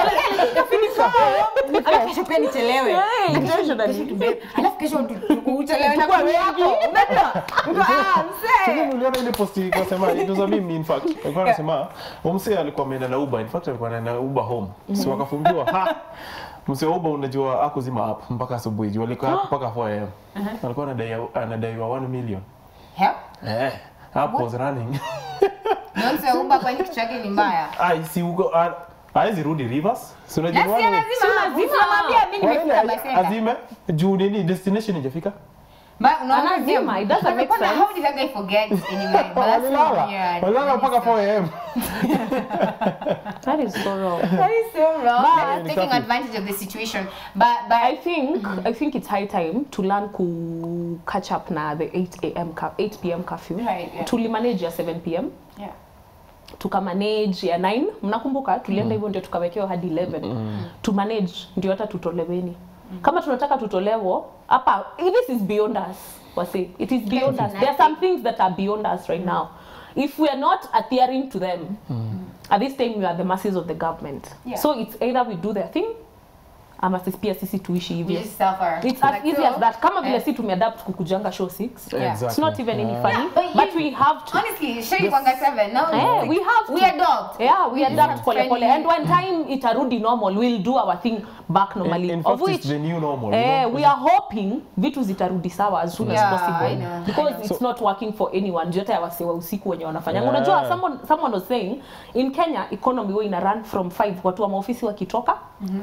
Speaker 1: Alafu kesho pia nichelewe.
Speaker 2: Hey,
Speaker 1: Kesho
Speaker 2: intentionally.
Speaker 1: tubebe. Alafu kesho tu- tu- uchelewe na
Speaker 2: Tukue
Speaker 1: kumi
Speaker 2: wengi.
Speaker 1: yako. Unajua? Uko, ah, msee.
Speaker 3: Sasa uliona ile post ilikuwa sema it was a meme in fact. Alikuwa anasema umse alikuwa ameenda na Uber. In fact alikuwa anaenda Uber home. So akafungiwa ha. Mse wa Uber unajua akuzima app mpaka asubuhi. Juu alikuwa hapo mpaka 4 am. Alikuwa anadai anadaiwa 1 million.
Speaker 1: Help.
Speaker 3: Eh. App was running.
Speaker 1: Na msee wa Uber kwani kichwa chake ni mbaya.
Speaker 3: Ai si uko ah, hawezi rudi Rivers. Si unajua
Speaker 1: Na si
Speaker 3: wale-
Speaker 1: lazima, usimwambia mimi nimefika
Speaker 3: Wale
Speaker 1: Basenda.
Speaker 3: azime juu nini destination ijafika.
Speaker 1: Ba- unaona
Speaker 2: Anazima,
Speaker 1: view?
Speaker 2: it doesn't make
Speaker 1: Unapata,
Speaker 2: sense.
Speaker 1: How did that guy forget anyway? But that's so
Speaker 3: Walilala.
Speaker 1: weird.
Speaker 3: Walilala mpaka 4 am.
Speaker 2: That is so wrong.
Speaker 1: That is so wrong.
Speaker 2: But-
Speaker 1: That is taking advantage of the situation. But but
Speaker 2: I think I think it's high time to learn ku catch up na the 8 a.m. cu- 8 p.m. curfew.
Speaker 1: Right, yeah.
Speaker 2: Tulimanage ya 7 p.m.
Speaker 1: yeah.
Speaker 2: tukamanage ya 9 mnakumbuka tulienda hivyo ndio tukawekewa hadi 11 to manage ndio hata tutoleweni kama tunataka tutolewo hapa this is beyond us wase it is beyond us there are some things that are beyond us right now if we are not adhering to them at this time we are the masses of the government
Speaker 1: Yeah.
Speaker 2: so it's either we do their thing ama sisi pia sisi tuishi
Speaker 1: We
Speaker 2: hivyo
Speaker 1: just suffer.
Speaker 2: it's as
Speaker 1: Like,
Speaker 2: easy
Speaker 1: so-
Speaker 2: as that kama vile
Speaker 1: Eh.
Speaker 2: si tumeadapt kukujanga show 6
Speaker 1: Yeah.
Speaker 2: it's not even any
Speaker 3: Yeah.
Speaker 2: funny
Speaker 1: Yeah, but
Speaker 2: but
Speaker 1: you-
Speaker 2: we have to
Speaker 1: Honestly, Sherry Kwanga 7. Now
Speaker 2: Eh, we have
Speaker 1: we
Speaker 2: to.
Speaker 1: adopt.
Speaker 2: Yeah, we
Speaker 1: just
Speaker 2: adapt
Speaker 1: have
Speaker 2: pole pole.
Speaker 1: friendly-
Speaker 2: And when time itarudi normal, we'll do our thing back normally.
Speaker 3: In, in
Speaker 2: of
Speaker 3: fact,
Speaker 2: which
Speaker 3: it's the new normal.
Speaker 2: eh,
Speaker 3: you know?
Speaker 2: we are hoping vitu zitarudi sawa as soon
Speaker 1: Yeah,
Speaker 2: as possible
Speaker 1: I know, I
Speaker 2: because
Speaker 1: know.
Speaker 2: it's not working for anyone. Juu hata ya wase wa usiku wenye wanafanya.
Speaker 3: Yeah.
Speaker 2: Unajua someone someone was saying in Kenya economy huwa ina run from 5 watu wa maofisi wakitoka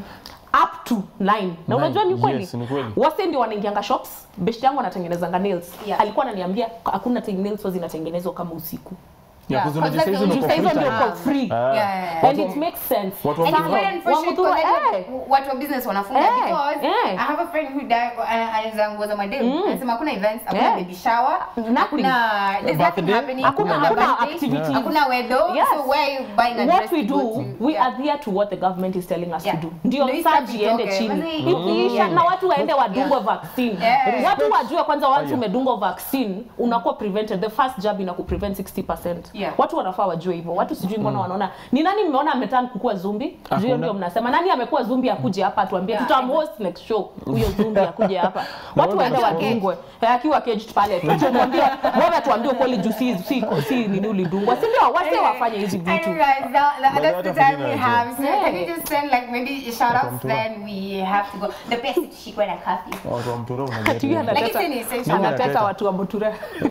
Speaker 2: up to 9 na unajua ni kweli
Speaker 3: Yes, ni kweli.
Speaker 2: wase ndio wanaingianga shops best yangu anatengenezanga nails
Speaker 1: Yeah.
Speaker 2: alikuwa ananiambia hakuna ting- nails huwa zinatengenezwa kama usiku
Speaker 3: Yeah,
Speaker 1: Yeah,
Speaker 3: 'cause unajua
Speaker 1: because
Speaker 3: saizi
Speaker 1: that's
Speaker 3: uko
Speaker 1: the
Speaker 2: Juu
Speaker 3: free
Speaker 2: saa hizo
Speaker 3: time.
Speaker 2: ndio kwa free
Speaker 3: Ah.
Speaker 1: Yeah, yeah, yeah.
Speaker 2: and
Speaker 3: Watu-
Speaker 2: it makes sense
Speaker 3: watu wa
Speaker 1: And it's
Speaker 3: Wamuthura.
Speaker 1: very unfortunate
Speaker 2: Wamuthura,
Speaker 1: because
Speaker 2: eh.
Speaker 1: watu wa business wanafunga
Speaker 2: Eh,
Speaker 1: because
Speaker 2: eh.
Speaker 1: I have a friend who died ana- anauza nguo za madem. Anasema hakuna events, hakuna
Speaker 2: Eh.
Speaker 1: baby shower,
Speaker 2: Nothing.
Speaker 1: hakuna there's nothing
Speaker 3: Birthday,
Speaker 1: happening.
Speaker 2: hakuna- hakuna
Speaker 1: birthday,
Speaker 2: activities.
Speaker 1: Hakuna wedo.
Speaker 2: Yes.
Speaker 1: So where are you buying a
Speaker 2: what
Speaker 1: dress
Speaker 2: we
Speaker 1: to go
Speaker 2: do
Speaker 1: to?
Speaker 2: we
Speaker 1: Yeah.
Speaker 2: adhere to what the government is telling us
Speaker 1: Yeah.
Speaker 2: to do ndio
Speaker 1: Ndio
Speaker 2: surge
Speaker 1: itoke.
Speaker 2: iende
Speaker 1: Mazi-
Speaker 2: chini ikiisha na watu waende wadungwe vaccine
Speaker 1: Yeah.
Speaker 2: watu wajue kwanza once
Speaker 3: Aya.
Speaker 2: umedungwa vaccine unakuwa prevented the first jab inakuprevent 60%
Speaker 1: Yeah.
Speaker 2: watu wanafaa wajue hivyo watu sijui mbona wanaona ni nani mmeona ametan kukua zumbi juu hiyo
Speaker 3: Hakuna.
Speaker 2: ndio mnasema nani amekuwa zumbi akuje hapa atuambie
Speaker 1: Yeah,
Speaker 2: tutamhost next show huyo zumbi akuje hapa watu waende
Speaker 1: Akiwa
Speaker 2: wadungwe Eh, akiwa caged pale tu tumwambie wewe tuambie ukweli juu si si si nini ulidungwa si ndio wase wafanye hizi vitu
Speaker 1: Anyway, guys, that, that,
Speaker 3: But
Speaker 1: that's the
Speaker 3: that
Speaker 1: time
Speaker 3: happened
Speaker 1: we
Speaker 3: in
Speaker 1: have. So
Speaker 2: Yeah.
Speaker 1: can you just send like maybe shout outs
Speaker 3: Mtura.
Speaker 1: then we have to go. The best is tushikwe na coffee.
Speaker 3: Watu wa Mtura
Speaker 2: Ati
Speaker 3: unajua.
Speaker 2: yeye
Speaker 1: Like
Speaker 2: anateta-
Speaker 1: it's an essential.
Speaker 3: Mimi
Speaker 2: anateta
Speaker 3: nateta.
Speaker 2: watu wa Mutura.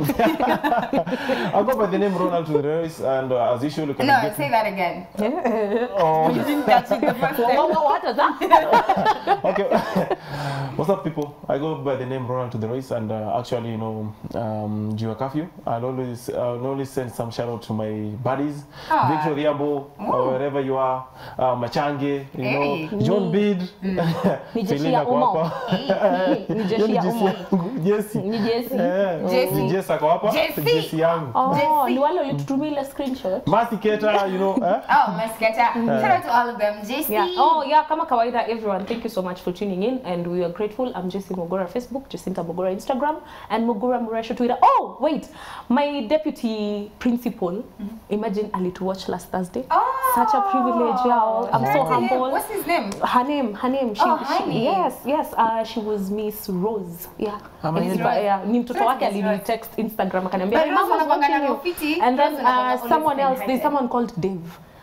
Speaker 3: I'll go by the name Ronald to the race, and uh, as usual, you can
Speaker 1: No,
Speaker 3: get
Speaker 1: say that again.
Speaker 3: Oh,
Speaker 1: You didn't catch it the first time.
Speaker 2: Wa- wa- wa- hata za-
Speaker 3: okay. What's up, people? I go by the name Ronald to the race, and uh, actually, you know, um, during curfew, I'll always, I'll always send some shout out to my buddies,
Speaker 1: Ah.
Speaker 3: Victor Riabo, or wherever you are, uh, Machange, you
Speaker 1: Hey.
Speaker 3: know, John Bid,
Speaker 2: Ni jeshi
Speaker 3: Selina
Speaker 2: ya Umo.
Speaker 3: ako hapa.
Speaker 2: Ni
Speaker 3: Hiyo
Speaker 2: jeshi
Speaker 3: ni
Speaker 2: ya
Speaker 3: jesi
Speaker 2: Umo.
Speaker 3: yangu, Jesi.
Speaker 2: Ni Jesi.
Speaker 3: Eh,
Speaker 1: Jesi.
Speaker 3: ni Jesi ako hapa,
Speaker 1: Jesi.
Speaker 3: Jesi yangu.
Speaker 2: Oh,
Speaker 1: Jesi.
Speaker 2: ni wale walitutumia ile screenshot.
Speaker 3: Mercy Keta, you know, eh?
Speaker 1: Oh, Masketa. Shout out to all of them. JC.
Speaker 2: Yeah. Oh, yeah, kama kawaida everyone, thank you so much for tuning in and we are grateful. I'm Jessie Mogora Facebook, Jacinta Mogora Instagram and Mogora Muresho Twitter. Oh, wait. My deputy principal, imagine alituwatch last Thursday.
Speaker 1: Oh.
Speaker 2: Such a privilege, y'all. I'm so
Speaker 1: Shout out to him.
Speaker 2: humble.
Speaker 1: What's his name?
Speaker 2: her name her name she,
Speaker 1: Oh,
Speaker 2: she,
Speaker 1: honey.
Speaker 2: yes yes uh, she was miss rose yeah
Speaker 3: Amazing.
Speaker 2: And, but, yeah ni mtoto
Speaker 1: Rose,
Speaker 2: wake
Speaker 1: Miss Rose.
Speaker 2: alinitext instagram akaniambia
Speaker 1: But
Speaker 2: hey,
Speaker 1: Rose
Speaker 2: mom was
Speaker 1: wanakuanga na
Speaker 2: watching you."
Speaker 1: ufiti,
Speaker 2: and then
Speaker 1: Rose wanakuanga
Speaker 2: uh,
Speaker 1: always
Speaker 2: someone else there's
Speaker 1: kind-hearted.
Speaker 2: someone called dave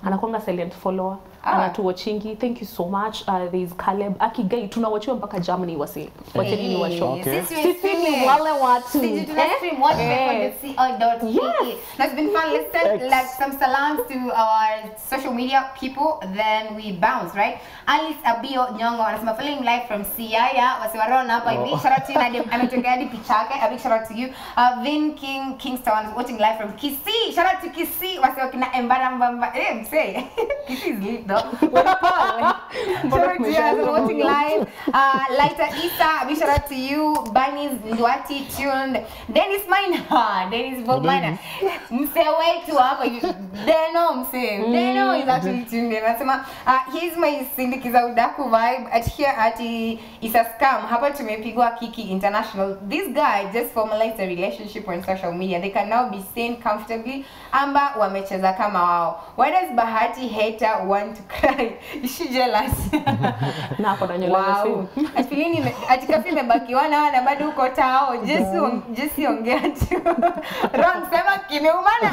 Speaker 2: anakwanga silent follower
Speaker 1: Ah.
Speaker 2: anatuwachingi thank you so much uh, there is Caleb akigai tunawachiwa mpaka Germany wasi wacheni ni washo
Speaker 3: Okay.
Speaker 1: Sisi
Speaker 2: Sisi ni
Speaker 1: streaming.
Speaker 2: wale watu.
Speaker 1: Sisi tuna
Speaker 2: Eh?
Speaker 1: stream watch
Speaker 2: Eh.
Speaker 1: co.ke.
Speaker 2: Yes.
Speaker 1: That's been fun. Let's send
Speaker 3: X.
Speaker 1: like some salams to our social media people, then we bounce, right? Alice Abio Nyongo anasema following live from Siaya, wasiwarona hapa hivi. Shout out to you Nadim, ametokea hadi picha yake. A big shout out to you. Uh, Vin King Kingston watching live from Kisii. Shout out to Kisii. Wasiwa kina Embara Mbamba. Eh, msee. Kisii is lit though. Well, Paul. Shout out to you as well watching live. Uh, Lighter Isa, a big shout out to you. Bunnies Ndwati tuned. Dennis Minor. Dennis Bob Minor. Msee wetu wako hivi. Deno msee. Deno is actually tuned in. Anasema uh, here's my sindikiza udaku vibe at here at i- Isa Scam. Hapa tumepigwa Kiki International. This guy just formalized a relationship on social media. They can now be seen comfortably. Amba wamecheza kama wao. Why does Bahati hater want to cry? Is she jealous?
Speaker 2: na ako na nywele
Speaker 1: Wow.
Speaker 2: wow.
Speaker 1: Atfilini ati kafi imebaki wana na bado uko tao. Jesi on- Jesi ongea tu. Ron sema kimeumana.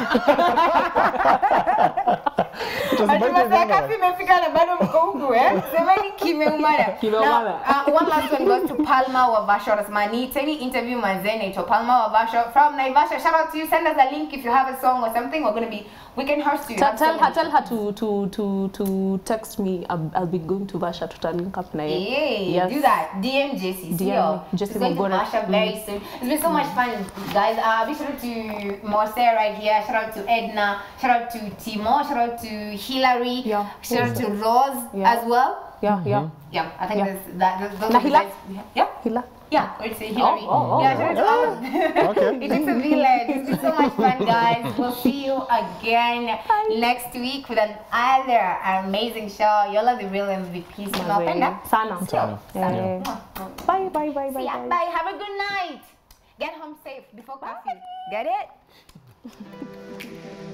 Speaker 1: Ati masaa kafi imefika na bado mko huku eh. Semeni kimeumana.
Speaker 2: Kimeumana.
Speaker 1: Now, uh, one last one goes to Palma Wavasha. Anasema niiteni interview manzee naitwa Palma Wavasha from Naivasha. Shout out to you. Send us a link if you have a song or something. We're going to be we can host you.
Speaker 2: Tell,
Speaker 1: Have
Speaker 2: tell
Speaker 1: so
Speaker 2: her,
Speaker 1: many-
Speaker 2: tell her to, to, to, to text me. I'll, I'll be going to Vasha to link up na yeye.
Speaker 1: Hey,
Speaker 2: Yes.
Speaker 1: do that. DM JC.
Speaker 2: DM
Speaker 1: Sio.
Speaker 2: me, Jesse
Speaker 1: It's going to
Speaker 2: Mogora.
Speaker 1: mash up very soon. It's been so much fun, guys. Uh, big shout out to Morse right here. Shout out to Edna. Shout out to Timo. Shout out to Hillary.
Speaker 2: Yeah.
Speaker 1: Shout out to Rose
Speaker 2: Yeah.
Speaker 1: as well.
Speaker 2: Yeah, yeah.
Speaker 1: Yeah, I think
Speaker 2: Yeah.
Speaker 1: there's that. Those, those
Speaker 2: Na
Speaker 1: are the
Speaker 2: Hila?
Speaker 1: guys. Yeah.
Speaker 2: Hila.
Speaker 1: Yeah, or say Hillary.
Speaker 2: oh, oh,
Speaker 1: yeah, shout out to all of them.
Speaker 3: Okay.
Speaker 1: It is a village. It's been so much fun, guys. We'll see you again next week with another amazing show. Y'all are the real MVPs. Tunawapenda.
Speaker 2: Sana.
Speaker 3: Sana.
Speaker 2: Eh, Bye, bye, bye, bye,
Speaker 1: Yeah,
Speaker 2: bye.
Speaker 1: bye. Have a good night. Get home safe before curfew. Get it?